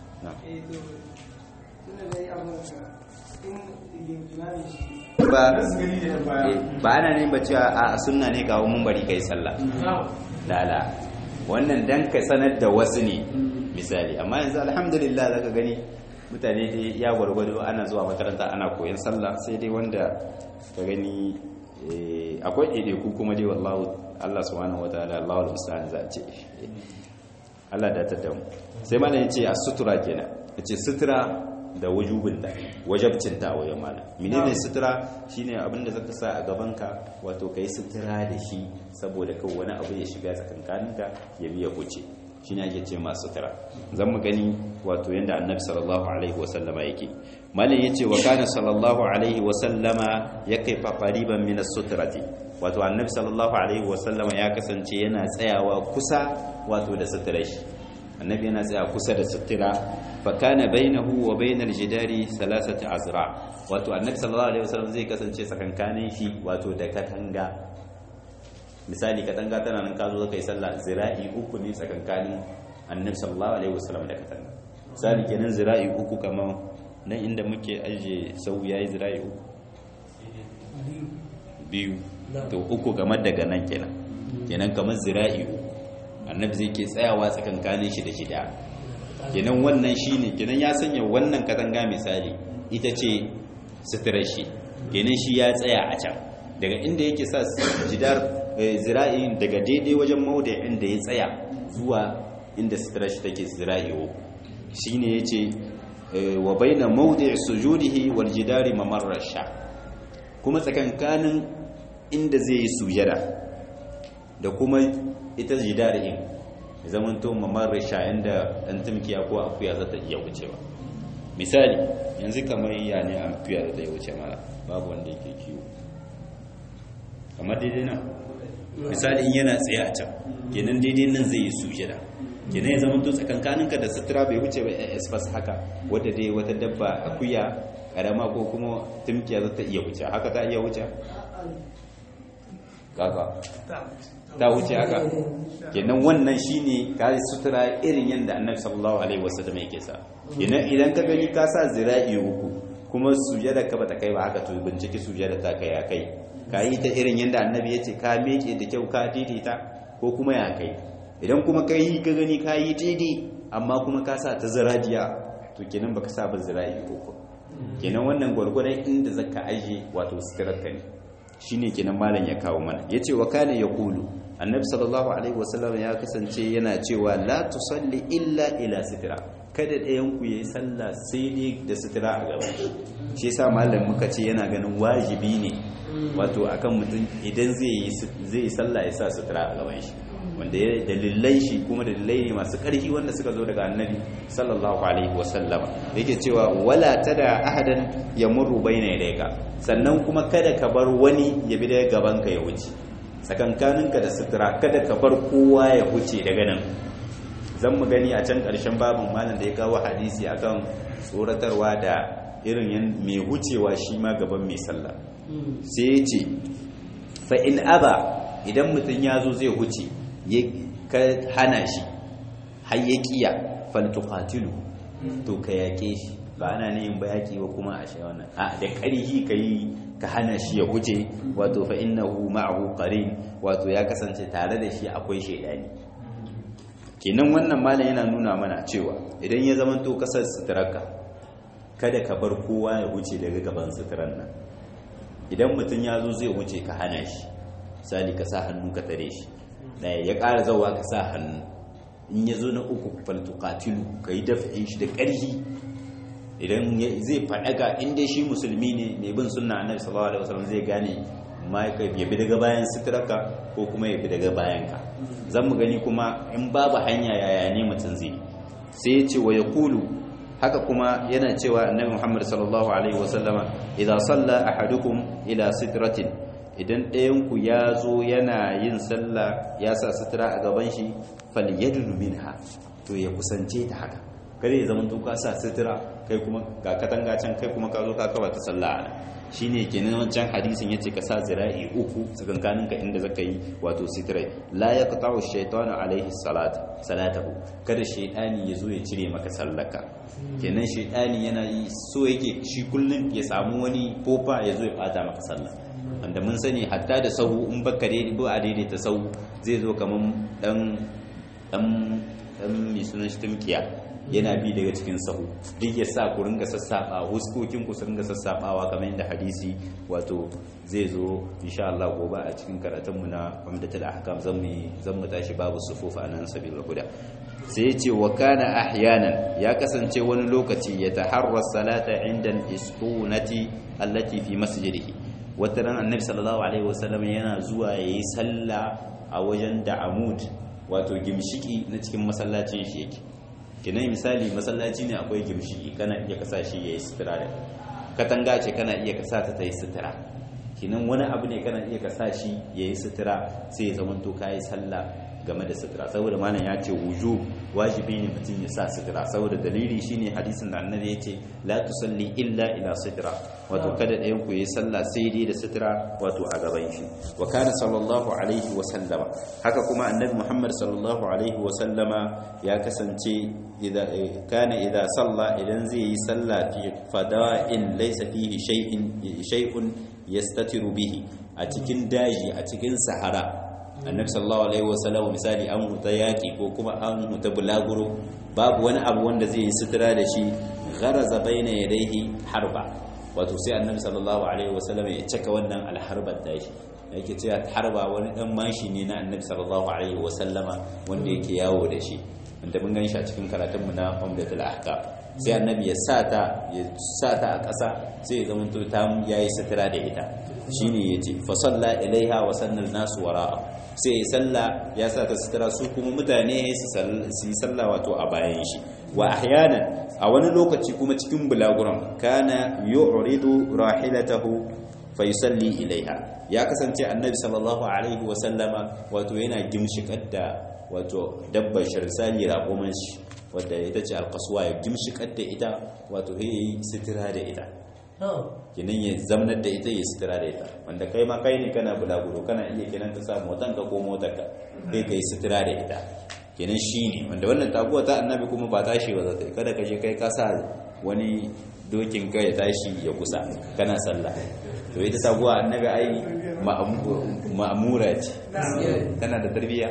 [SPEAKER 1] ba ba ana ne ba cewa a sunna ne kawo mun bari kai sallah lala wannan dan ka sanar da wasu ne misali amma yanzu alhamdulillah zaka gani mutane dai ya gwargwado ana zuwa makaranta ana koyon sallah sai dai wanda ka gani akwai ɗaiɗaiku kuma dai wallahu Allah subhanahu wataala Allahu musta'an za a ce Allah da ta damu sai mana yace a sutura kenan yace sutura da wujubin da wajabcin ta wajen mana menene sutura shine abin da zaka sa a gaban ka wato kai sutura da shi saboda kawai wani abu ya shiga tsakankaninka ya biya huce shi ne ake ce masu sutura zan mu gani wato yadda annabi sallallahu alaihi wasallama yake malin ya ce wa kana sallallahu alaihi wasallama ya kai fafariban minas suturati wato annabi sallallahu alaihi wasallama ya kasance yana tsayawa kusa wato da suturar shi annabi yana tsaya kusa da sutura fa kana bainahu wa bainal jidari salasati azra wato annabi sallallahu alaihi wasallam zai kasance tsakankanin shi wato da katanga misali katanga tana nan ka zo ka yi sallah zira'i uku ne tsakankanin annabi sallallahu alaihi wasallam da katanga misali kenan zira'i uku kamar nan inda muke aje sau yayi zira'i uku biyu to uku kamar daga nan kenan kenan kamar zira'i uku annabi zai ke tsayawa tsakankanin shi da shida kenan wannan shine kenan ya sanya wannan katanga misali ita ce suturar shi kenan shi ya tsaya a can daga inda yake sa jidar zira'in daga daidai wajen mauda inda ya tsaya zuwa inda stretch take zira'i shine yace wa baina mawdi' sujudihi wal jidari mamarra sha kuma tsakankanin inda zai yi sujada da kuma ita jidarin zaman to mamarra sha inda dan tumkiya ko akuya za ta iya wucewa misali yanzu kamar ya ne akuya da ta wuce mara babu wanda yake kiwo kamar daidai nan misali in yana tsaye a can kenan daidai nan zai yi sujada kenan ya zama to tsakankaninka da sutura bai wuce ba espas haka wadda dai wata dabba akuya karama ko kuma tumkiya za ta iya wuce haka ta iya wuce kaka ta wuce haka kenan wannan shine ka sutura irin yadda annabi sallallahu alaihi wasallam yake sa kenan idan ka gani ka sa zira'i uku kuma sujada ka bata kai ba haka to bincike sujada ta kai ya kai ka yi ta irin yadda annabi ya ce ka meke da kyau ka daidaita ko kuma ya kai idan kuma ka yi ka gani ka yi daidai amma kuma ka sa ta zirajiya to kenan baka sa ba zira'i uku kenan wannan gwargwadon inda zaka aje wato suturar ka ne shine kenan malam ya kawo mana yace wa kana yaqulu annabi sallallahu alaihi wasallam ya kasance yana cewa la tusalli illa ila sitra kada ɗayan ku yayi sallah sai dai da sitra a gaban shi shi yasa malam muka ce yana ganin wajibi ne wato akan mutum idan zai yi zai yi sallah ya sa sitra a gaban shi wanda ya dalilai shi kuma dalilai ne masu ƙarfi wanda suka zo daga annabi sallallahu alaihi wasallama yake cewa wala tada ahadan yamurru baina yadayka sannan kuma kada ka bar wani ya bi daga gaban ka ya wuce tsakankaninka da sutura kada ka bar kowa ya wuce daga nan zan mu gani a can ƙarshen babin malam da ya kawo hadisi akan tsoratarwa da irin mai wucewa shi ma gaban mai sallah sai ya ce fa in aba idan mutum ya zo zai wuce ka hana shi har ya kiya faltuqatilu to ka yake shi ba ana ne yin bayaki ba kuma a shi wannan a da ƙarhi ka yi ka hana shi ya wuce wato fa innahu ma'ahu qarin wato ya kasance tare da shi akwai shaidani kenan wannan malam yana nuna mana cewa idan ya zama to kasar suturarka kada ka bar kowa ya wuce daga gaban suturar nan idan mutum ya zo zai wuce ka hana shi misali ka sa hannu ka tare shi ɗaya ya ƙara zauwa ka sa hannu in ya zo na uku faltukatilu ka yi dafa'in shi da ƙarfi idan zai faɗaga inda shi musulmi ne mai bin sunna annabi sallallahu alaihi wasallam zai gane ma ya bi daga bayan suturarka ko kuma ya bi daga bayan ka zan mu gani kuma in babu hanya yaya ne mutum zai sai ya ce wa ya kulu haka kuma yana cewa annabi muhammad sallallahu alaihi wasallama idan salla ahadukum ila sitratin idan ɗayanku ya zo yana yin sallah ya sa sutura a gaban shi falyadunu minha to ya kusance ta haka kada ya zama ka sa sutura kai kuma ga katanga can kai kuma ka zo ka kaba ta sallah ana shine kenan wancan hadisin yace ka sa zira'i uku tsakankanin ka inda zaka yi wato sitrai la yaqta'u shaytanu alaihi salat salatahu kada shaytani ya zo ya cire maka sallaka kenan shaytani yana yi so yake shi kullun ya samu wani kofa ya zo ya bata maka sallah wanda mun sani hatta da sahu in baka daidai ba a daidaita sahu zai zo kaman dan dan dan mai sunan shi tumkiya yana bi daga cikin sahu duk ya sa ku ringa sassaba huskokin ku su ringa sassabawa kamar yadda hadisi wato zai zo insha Allah gobe a cikin karatun mu na Umdatul Ahkam zan mu zan mu tashi babu sufuf anan sabilul huda sai ya ce wa kana ahyanan ya kasance wani lokaci ya taharra salata inda istunati allati fi masjidihi wata ran annabi sallallahu alaihi wasallam yana zuwa yayi sallah a wajen da'amud wato gimshiki na cikin masallacin shi yake kinai misali masallaci ne akwai gimshiki kana iya kasa shi yayi sutura da katanga ce kana iya kasa ta tayi sutura kinan wani abu ne kana iya kasa shi yayi sutura sai ya zama to kai sallah game da sutura saboda malam ya ce wuju wajibi ne mutum ya sa sutura saboda dalili shine hadisin da annabi ya ce la tusalli illa ila sutura wato kada ɗayan ku yi sallah sai dai da sutura wato a gaban shi wa kana sallallahu alaihi wa sallama haka kuma annabi muhammad sallallahu alaihi wa sallama ya kasance idza kana idza salla idan zai yi sallah fi fada'in laysa fihi shay'in shay'un yastatiru bihi a cikin daji a cikin sahara annabi sallallahu alaihi wasallam misali an huta yaki ko kuma an huta bulaguro babu wani abu wanda zai yi sutura da shi gharaza baina yadayhi harba wato sai annabi sallallahu alaihi wasallam ya caka wannan alharbar da shi yake cewa harba wani dan mashi ne na annabi sallallahu alaihi wasallama wanda yake yawo da shi wanda mun gan shi a cikin karatun mu na umdatul ahkam sai annabi ya sata ya sata a ƙasa sai ya zama to ta yayi sutura da ita shine yace fa salla ilaiha wa sannal nasu wara'a sai ya salla ya sa ta sutura su kuma mutane su yi salla wato a bayan shi wa ahyanan a wani lokaci kuma cikin bulaguran kana yu'ridu rahilatahu fa yusalli ilaiha ya kasance annabi sallallahu alaihi wa sallama wato yana gimshikar da wato dabbar sharsali raƙuman shi wadda ita ce alkasuwa ya gimshikar da ita wato ya yi sutura da ita kenan ya zamanar da ita ya sutura da ita wanda kai ma kai ne kana bulaguro kana iya kenan ka sa motan ka ko motar ka kai ka yi sutura da ita kenan shi ne wanda wannan taguwa ta annabi kuma ba tashi ba za ta yi kada ka je kai ka sa wani dokin ka ya tashi ya kusa kana sallah to ita taguwa annabi ai ma'amura ce tana da tarbiyya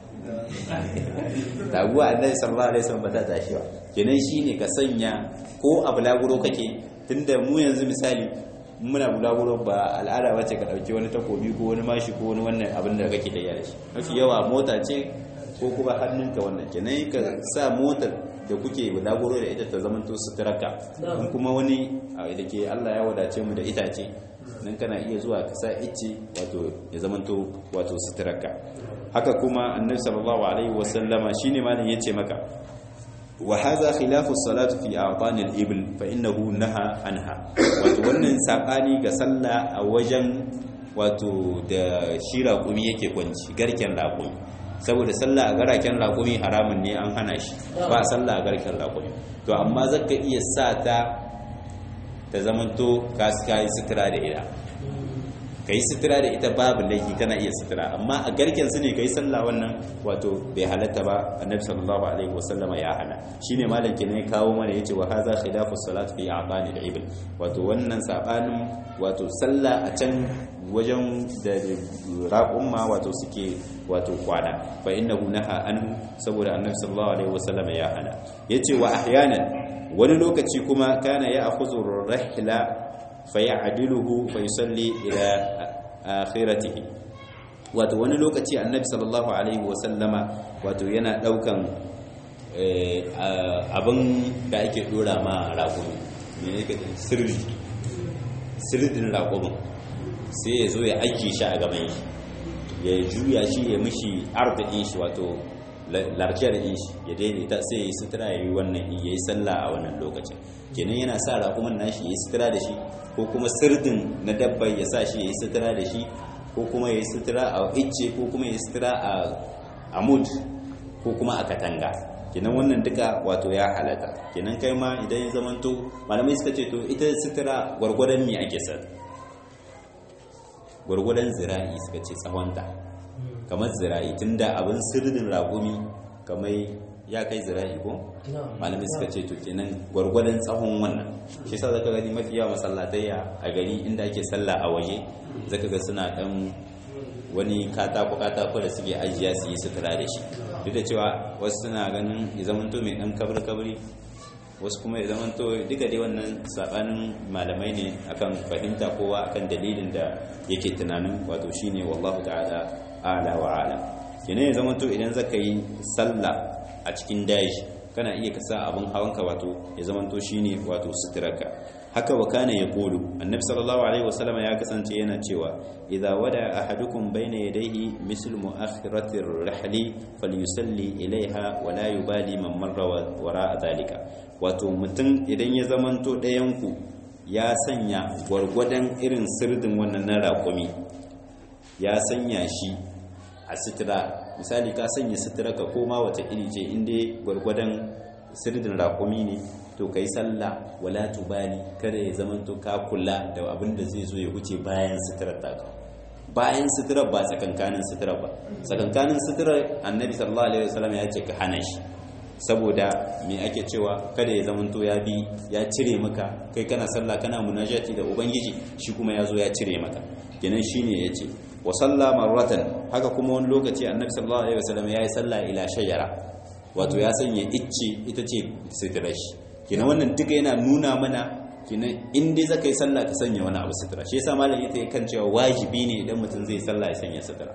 [SPEAKER 1] taguwa annabi sallallahu alaihi wasallam ba ta tashi ba kenan shine ka sanya ko a bulaguro kake tunda mu yanzu misali muna bulaguro ba al'ada bace ka dauki wani takobi ko wani mashi ko wani wannan abin da kake da yare shi mafi yawa mota ce ko kuma hannunka wannan kenan ka sa motar da kuke bulaguro da ita ta zamanto suturarka in kuma wani da ke Allah ya wadace mu da itace nan kana iya zuwa ka sa icce wato ya zamanto wato suturarka haka kuma annabi sallallahu alaihi wasallama shine malam yace maka wa hadha khilafu salatu fi a'tani al-ibl fa innahu naha anha wato wannan sabani ga sallah a wajen wato da shi raƙumi yake kwanci garken raƙumi saboda sallah a garaken raƙumi haramun ne an hana shi ba sallah a garken raƙumi to amma zaka iya sa ta ta zamanto ka yi sutura da ita ka yi sutura da ita babu laifi kana iya sutura amma a garken su ne ka yi sallah wannan wato bai halatta ba annabi sallallahu alaihi wasallama ya hana shine malam kenan ya kawo mana yace wa hadha khilafu salat fi a'bani al-ibl wato wannan sabanin wato sallah a can wajen da raƙumma wato suke wato kwana fa innahu naha anhu saboda annabi sallallahu alaihi wasallama ya hana yace wa ahyanan wani lokaci kuma kana ya akhudhu rahla fayadiluhu fayusalli ila akhiratihi wato wani lokaci annabi sallallahu alaihi wasallama wato yana daukan abin da ake dora ma raƙumi ne ne sirri sirdin raƙumin sai ya zo ya aiki shi a gaban shi ya juya shi ya mishi arzikin shi wato larkiyar din shi ya daidaita sai ya yi sutura ya yi wannan ya yi sallah a wannan lokacin kenan yana sa raƙuman nashi ya yi sutura da shi ko kuma sirdin na dabbar ya sa shi ya yi sutura da shi ko kuma ya yi sutura a icce ko kuma ya yi sutura a amud ko kuma a katanga kenan wannan duka wato ya halata kenan kai ma idan ya zamanto malamai suka ce to ita sutura gwargwadon me ake sa gwargwadon zira'i suka ce tsawonta kamar zira'i tunda abin sirdin raƙumi kamar ya kai zira'i ko malamai suka ce to kenan gwargwadon tsawon wannan shi sa zaka gani mafi yawa masallatai a gari inda ake sallah a waje zaka ga suna dan wani katako katako da suke ajiya su yi sutura da shi duk da cewa wasu suna ganin ya zamanto mai dan kabri kabri wasu kuma ya zamanto duka dai wannan sabanin malamai ne akan fahimta kowa akan dalilin da yake tunanin wato shine wallahu ta'ala ala wa ala kenan ya zamanto idan zaka yi sallah a cikin daji kana iya kasa abin hawanka wato ya zamanto shine wato suturarka haka wa kana yaqulu annabi sallallahu alaihi wasallam ya kasance yana cewa idza wada ahadukum bayna yadayhi mislu mu'akhirati ar-rahli falyusalli ilaiha wa la yubali man marra wara dhalika wato mutum idan ya zamanto ɗayan ku ya sanya gwargwadon irin sirdin wannan na raƙumi ya sanya shi a sitira misali ka sanya sitira ka koma wata iri ce inda gwargwadon sirdin raƙumi ne to kai sallah wala tubali kada ya zamanto ka kula da abin da zai zo ya wuce bayan sitirar taka bayan sitirar ba tsakankanin sitirar ba tsakankanin sitirar annabi sallallahu alaihi wasallam ya ce ka hana shi saboda me ake cewa kada ya zamanto ya bi ya cire maka kai kana sallah kana munajati da ubangiji shi kuma ya zo ya cire maka kenan shine yace wa salla marratan haka kuma wani lokaci annabi sallallahu alaihi wasallam ya yi sallah ila shajara wato ya sanya icce ita ce sitirar shi kenan wannan duka yana nuna mana kenan in dai zaka yi sallah ka sanya wani abu sutura shi yasa malam ita kan cewa wajibi ne idan mutum zai sallah ya sanya sutura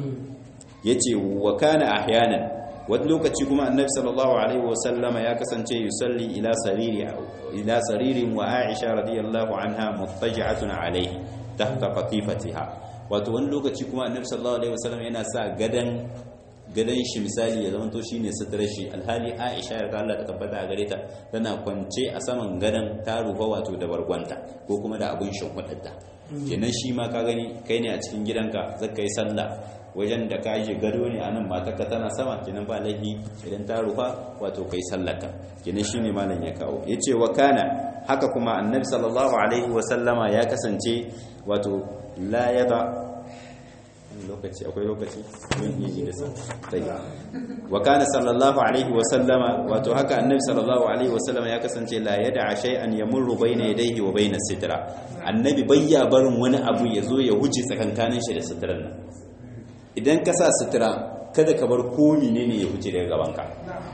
[SPEAKER 1] yace wa kana ahyanan wani lokaci kuma annabi sallallahu alaihi wasallama ya kasance yusalli ila sariri ila saririn wa aisha radiyallahu anha muttaja'atun alaihi tahta qatifatiha wato wani lokaci kuma annabi sallallahu alaihi wasallam yana sa gadan gadon shi misali ya zama to shine suturar shi alhali Aisha ya Allah ta tabbata a gare ta tana kwance a saman gadon ta rufa wato da bargwanta ko kuma da abin shimfiɗarta kenan shi ma ka gani kai ne a cikin gidanka zaka yi sallah wajen da ka yi gado ne a nan matarka tana sama kenan ba laifi idan ta rufa wato kai sallaka kenan shine malam ya kawo yace wa kana haka kuma annabi sallallahu alaihi wa sallama ya kasance wato la yada lokaci akwai lokaci don yi ji da sa tayi wa kana sallallahu alaihi wa sallama wato haka annabi sallallahu alaihi wa sallama ya kasance la yada shay'an yamurru bayna yadayhi wa bayna sitra annabi bayya barin wani abu ya zo ya huce tsakankanin shi da sitran nan idan ka sa sutura kada ka bar komi ne ne ya huce daga gabanka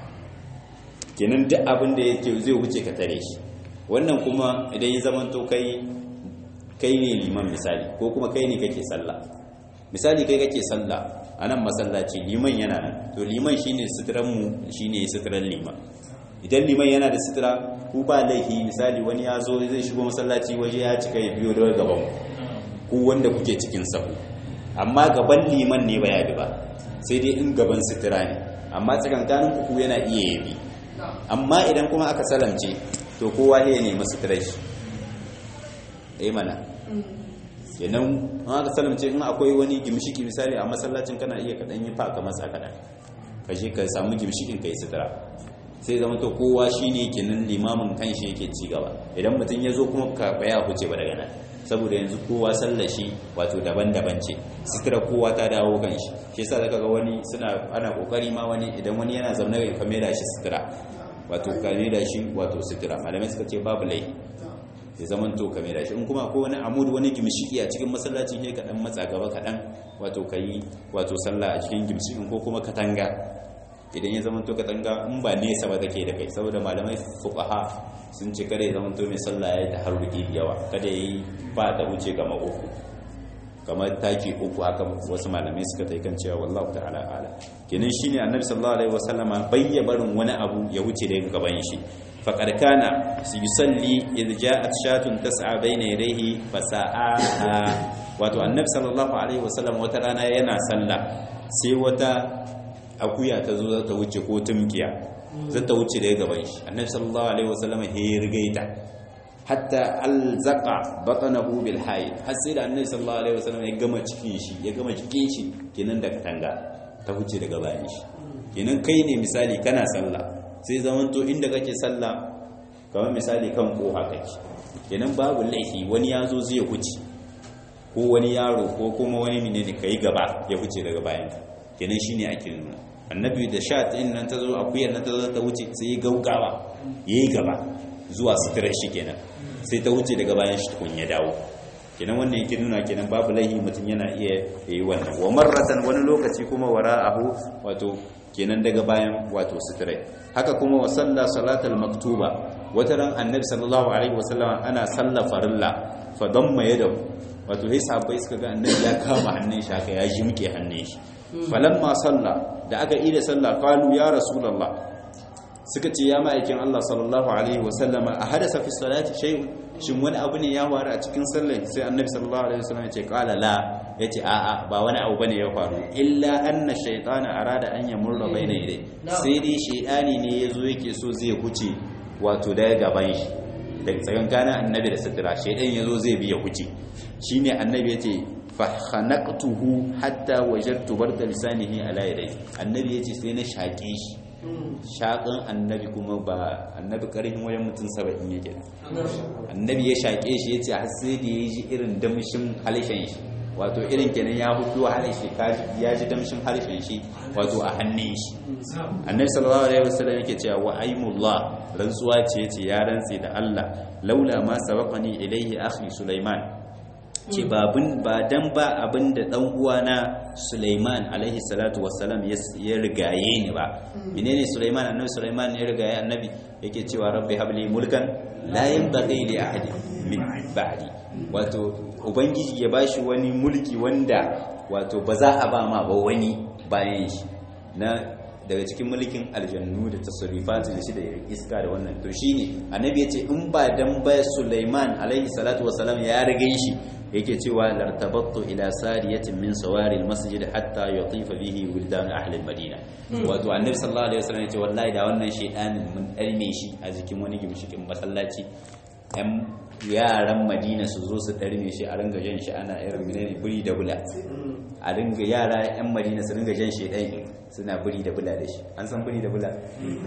[SPEAKER 1] kenan duk abin da yake zai huce ka tare shi wannan kuma idan ya zama to kai kai ne liman misali ko kuma kai ne kake sallah misali kai kake sallah a nan masallaci liman yana nan to liman shine suturan mu shine suturan liman idan liman yana da sutura ku ba laifi misali wani ya zo zai shigo masallaci waje ya cika ya biyo daga gaban ku wanda kuke cikin sahu amma gaban liman ne ba ya bi ba sai dai in gaban sutura ne amma tsakankanin kuku yana iya yabi amma idan kuma aka salamce to kowa ya nemi suturar shi eh mana kenan in aka salamce in akwai wani gimshiki misali a masallacin kana iya kaɗan yi faka masa kaɗan ka je ka samu gimshikin ka yi sutura sai zama to kowa shi ne kenan limamin kanshi yake ci gaba idan mutum ya zo kuma ka baya huce ba daga nan saboda yanzu kowa sallashi wato daban-daban ce sutura kowa ta dawo kan shi shi yasa zaka ga wani suna ana kokari ma wani idan wani yana zaune ga kamera shi sutura wato kamera shi wato sutura malamai suka ce babu laifi ya zaman to kamera shi in kuma ko wani amud wani gimshiki a cikin masallacin ne kaɗan matsa gaba kaɗan wato kayi wato sallah a cikin gimshikin ko kuma katanga idan ya zama to katanga in ba nesa ba take da kai saboda malamai fuqaha sun ce kada ya zama to mai sallah ya taharruki da yawa kada yi ba ta wuce gama uku kamar taki uku haka wasu malamai suka ta kan cewa wallahu ta'ala ala kenan shine annabi sallallahu alaihi wasallama bayya barin wani abu ya wuce da gaban shi faqad kana yusalli idh ja'at shatun tas'a bayna yadayhi fasa'a wato annabi sallallahu alaihi wasallam wata rana yana sallah sai wata akuya ta zo za ta wuce ko tumkiya za ta wuce daga gaban shi annabi sallallahu alaihi wasallam ya rigaita hatta alzaqa batnahu bil hayy har sai da annabi sallallahu alaihi wasallam ya gama cikin shi ya gama cikin shi kenan da katanga ta wuce daga bayan shi kenan kai ne misali kana sallah sai zaman to inda kake sallah kamar misali kan koha kake kenan babu laifi wani ya zo zai wuce ko wani yaro ko kuma wani menene kai gaba ya wuce daga bayan kenan shine ake nuna annabi da sha ɗin nan ta zo akuyar nan ta zo ta wuce sai ya gaugawa ya yi gaba zuwa suturar shi kenan sai ta wuce daga bayan shi tukun ya dawo kenan wannan yake nuna kenan babu laihi mutum yana iya yi wannan wa marratan wani lokaci kuma wara'ahu wato kenan daga bayan wato suturai haka kuma wa salla salatal maktuba wata ran annabi sallallahu alaihi wasallam ana salla farilla fa damma yadahu wato sai sahabbai suka ga annabi ya kama hannun shi haka ya jimke hannun shi falamma salla da aka yi da sallah qalu ya rasulullah suka ce ya ma'aikin Allah sallallahu alaihi wasallam a hadasa fi salati shay'un shin wani abu ne ya faru a cikin sallah sai annabi sallallahu alaihi wasallam ya ce qala la yace a a ba wani abu bane ya faru illa anna shaytana arada an yamurra baina yadai sai dai shaytani ne yazo yake so zai huce wato daga gaban shi daga tsakankanin annabi da sutura shaytan yazo zai bi ya huce shine annabi yace fakhanaqtuhu hatta wajadtu barda lisanihi ala yadayhi annabi yace sai na shaƙe shi shaƙin annabi kuma ba annabi ƙarfin wajen mutum saba'in yake annabi ya shaƙe shi yace har sai da ya ji irin damshin halishin shi wato irin kenan ya hudu halishin ya ji damshin halishin shi wato a hannun shi annabi sallallahu alaihi wasallam yake cewa wa aimullah rantsuwa ce yace ya rantsi da Allah laula ma sabaqani ilaihi akhi sulaiman ce babin ba dan ba abin da dan uwana Sulaiman alaihi salatu wassalam ya rigaye ni ba menene Sulaiman annabi Sulaiman ya rigaye annabi yake cewa rabbi habli mulkan la yanbaghi li ahadin min ba'di wato ubangiji ya bashi wani mulki wanda wato ba za a ba ma ba wani bayan shi na daga cikin mulkin aljannu da tasarrufatu da shi da iska da wannan to shine annabi yace in ba dan ba Sulaiman alaihi salatu wasalam ya rage shi yake cewa lartabattu ila sariyatin min sawari almasjid hatta yatifa bihi wildan ahli almadina wato annabi sallallahu alaihi wasallam yace wallahi da wannan shedanin mun dalme shi a jikin wani gimshikin masallaci yan yaran madina su zo su ɗarme shi a ringa jan shi ana irin menene buri da bula a ringa yara yan madina su ringa jan shi ɗai suna buri da bula da shi an san buri da bula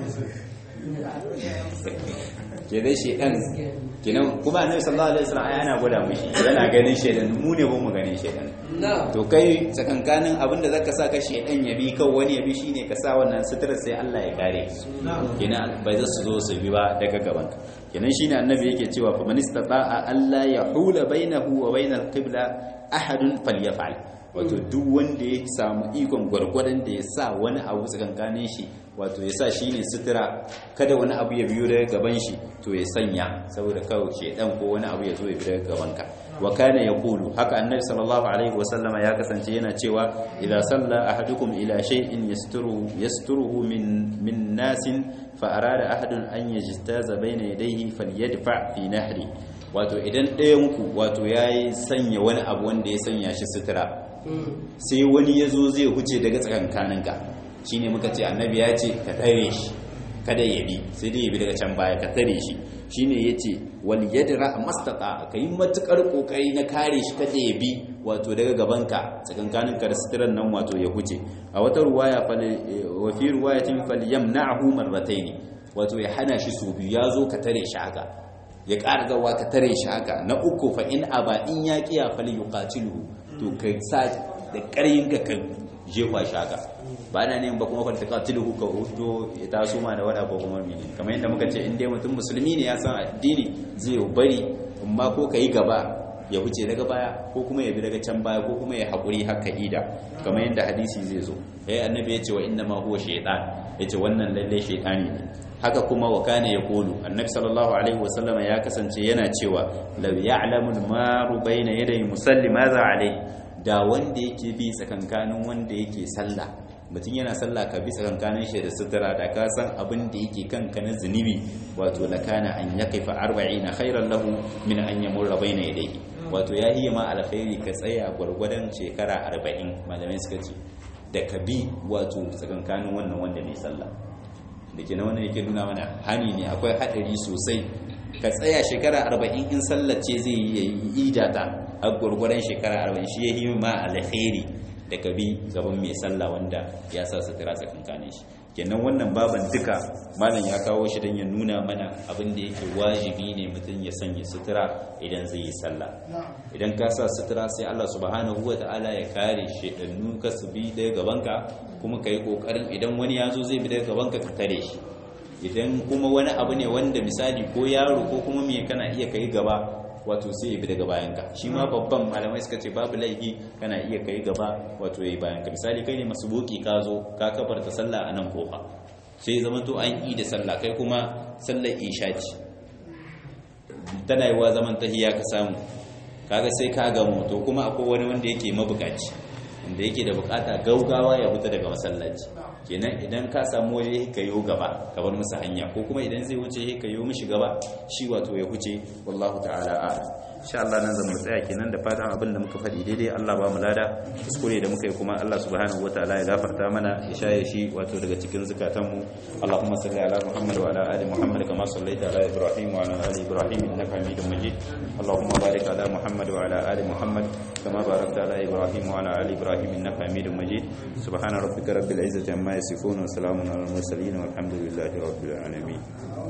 [SPEAKER 1] ke dai shi ɗan kenan kuma annabi sallallahu alaihi wasallam ai ana gwada mishi yana ganin shedan mu ne ba mu ganin shedan to kai tsakankanin abinda zaka sa ka shedan ya bi kan wani ya bi shine ka sa wannan sutura sai Allah ya kare kenan bai za su zo su bi ba daga gaban ka kenan shine annabi yake cewa fa man istata'a alla yahula bainahu wa bainal qibla ahadun falyaf'al wato duk wanda ya samu ikon gwargwadon da ya sa wani abu tsakankanin shi wato ya sa shi ne sutura kada wani abu ya biyo daga gaban shi to ya sanya saboda kawai shedan ko wani abu ya zo ya biyo daga gaban ka wa kana yaqulu haka annabi sallallahu alaihi wa sallama ya kasance yana cewa idza salla ahadukum ila shay'in yasturuhu yasturuhu min min nasin fa arada ahadun an yajtaza bayna yadayhi falyadfa fi nahri wato idan ɗayan ku wato yayi sanya wani abu wanda ya sanya shi sutura sai wani ya zo zai huce daga tsakankaninka shi ne muka ce annabi ya ce ka tare shi kada ya bi sai dai ya bi daga can baya ka tare shi shi ne ya ce wal yadra mastata ka yi matukar kokari na kare shi kada ya bi wato daga gabanka tsakankaninka da suturan nan wato ya huce a wata ruwaya wa fi ruwayatin falyamna'hu marratayn wato ya hana shi su biyu ya zo ka tare shi haka ya ƙara zawa ka tare shi haka na uku fa in aba in ya kiya fal yuqatiluhu to ka sa da ƙaryin ka ka jefa shi haka ba na ne ba kuma kwanta katilu ka hudo ya taso ma da wada ko kuma mini kamar yadda muka ce in dai mutum musulmi ne ya san addini zai bari amma ko ka yi gaba ya huce daga baya ko kuma ya bi daga can baya ko kuma ya haƙuri haka ida kamar yadda hadisi zai zo ya annabi ya ce wa inna ma huwa shaytan ya ce wannan lalle shaytani ne haka kuma wa kana yaqulu annabi sallallahu alaihi wasallam ya kasance yana cewa law ya'lamu al-maru bayna yaday musalli madha alaihi da wanda yake bi tsakankanin wanda yake sallah mutum yana sallah ka bi tsakankanin shi da sutura da ka san abin da yake kanka na zunubi wato lakana an yaqifa 40 khairan lahu min an yamurra bayna yadayhi wato ya hiya ma alkhairi ka tsaya gwargwadon shekara 40 malamai suka ce da ka bi wato tsakankanin wannan wanda mai sallah da ke na wannan yake nuna mana hani ne akwai haɗari sosai ka tsaya shekara arba'in in sallace zai yi idata a gwargwaron shekara arba'in shi ya yi ma alkhairi da ka bi gaban mai sallah wanda ya sa sutura tsakankanin shi kenan wannan baban duka malam ya kawo shi don ya nuna mana abin da yake wajibi ne mutum ya sanya sutura idan zai yi sallah idan ka sa sutura sai Allah subhanahu wa ta'ala ya kare shedannu ka su bi daga gabanka kuma ka yi kokarin idan wani ya zo zai bi daga gabanka ka tare shi idan kuma wani abu ne wanda misali ko yaro ko kuma me kana iya kai gaba wato sai ya bi daga bayanka shi ma babban malamai suka ce babu laifi kana iya kai gaba wato yayi bayanka misali kai ne masubuki ka zo ka kafarta sallah a nan kofa sai zama to an yi da sallah kai kuma sallar isha ce tana yi wa zaman tahiya ka samu kaga sai ka gamu to kuma akwai wani wanda yake mabukaci wanda yake da bukata gaugawa ya fita daga masallaci kenan idan ka samu waje ka yo gaba ka bar musu hanya ko kuma idan zai wuce ka yo mishi gaba shi wato ya huce wallahu ta'ala a'lam insha Allah nan zan mu tsaya kenan da fatan abin da muka faɗi daidai Allah ba mu lada kuskure da muka yi kuma Allah subhanahu wataala ya gafarta mana ya shaye shi wato daga cikin zakatan mu Allahumma salli ala Muhammad wa ala ali Muhammad kama sallaita ala Ibrahim wa ala ali Ibrahim innaka Hamidum Majid Allahumma barik ala Muhammad wa ala ali Muhammad kama barakta ala Ibrahim wa ala ali Ibrahim innaka Hamidum Majid subhana rabbika rabbil izzati amma yasifun wa salamun ala al mursalin walhamdulillahi rabbil alamin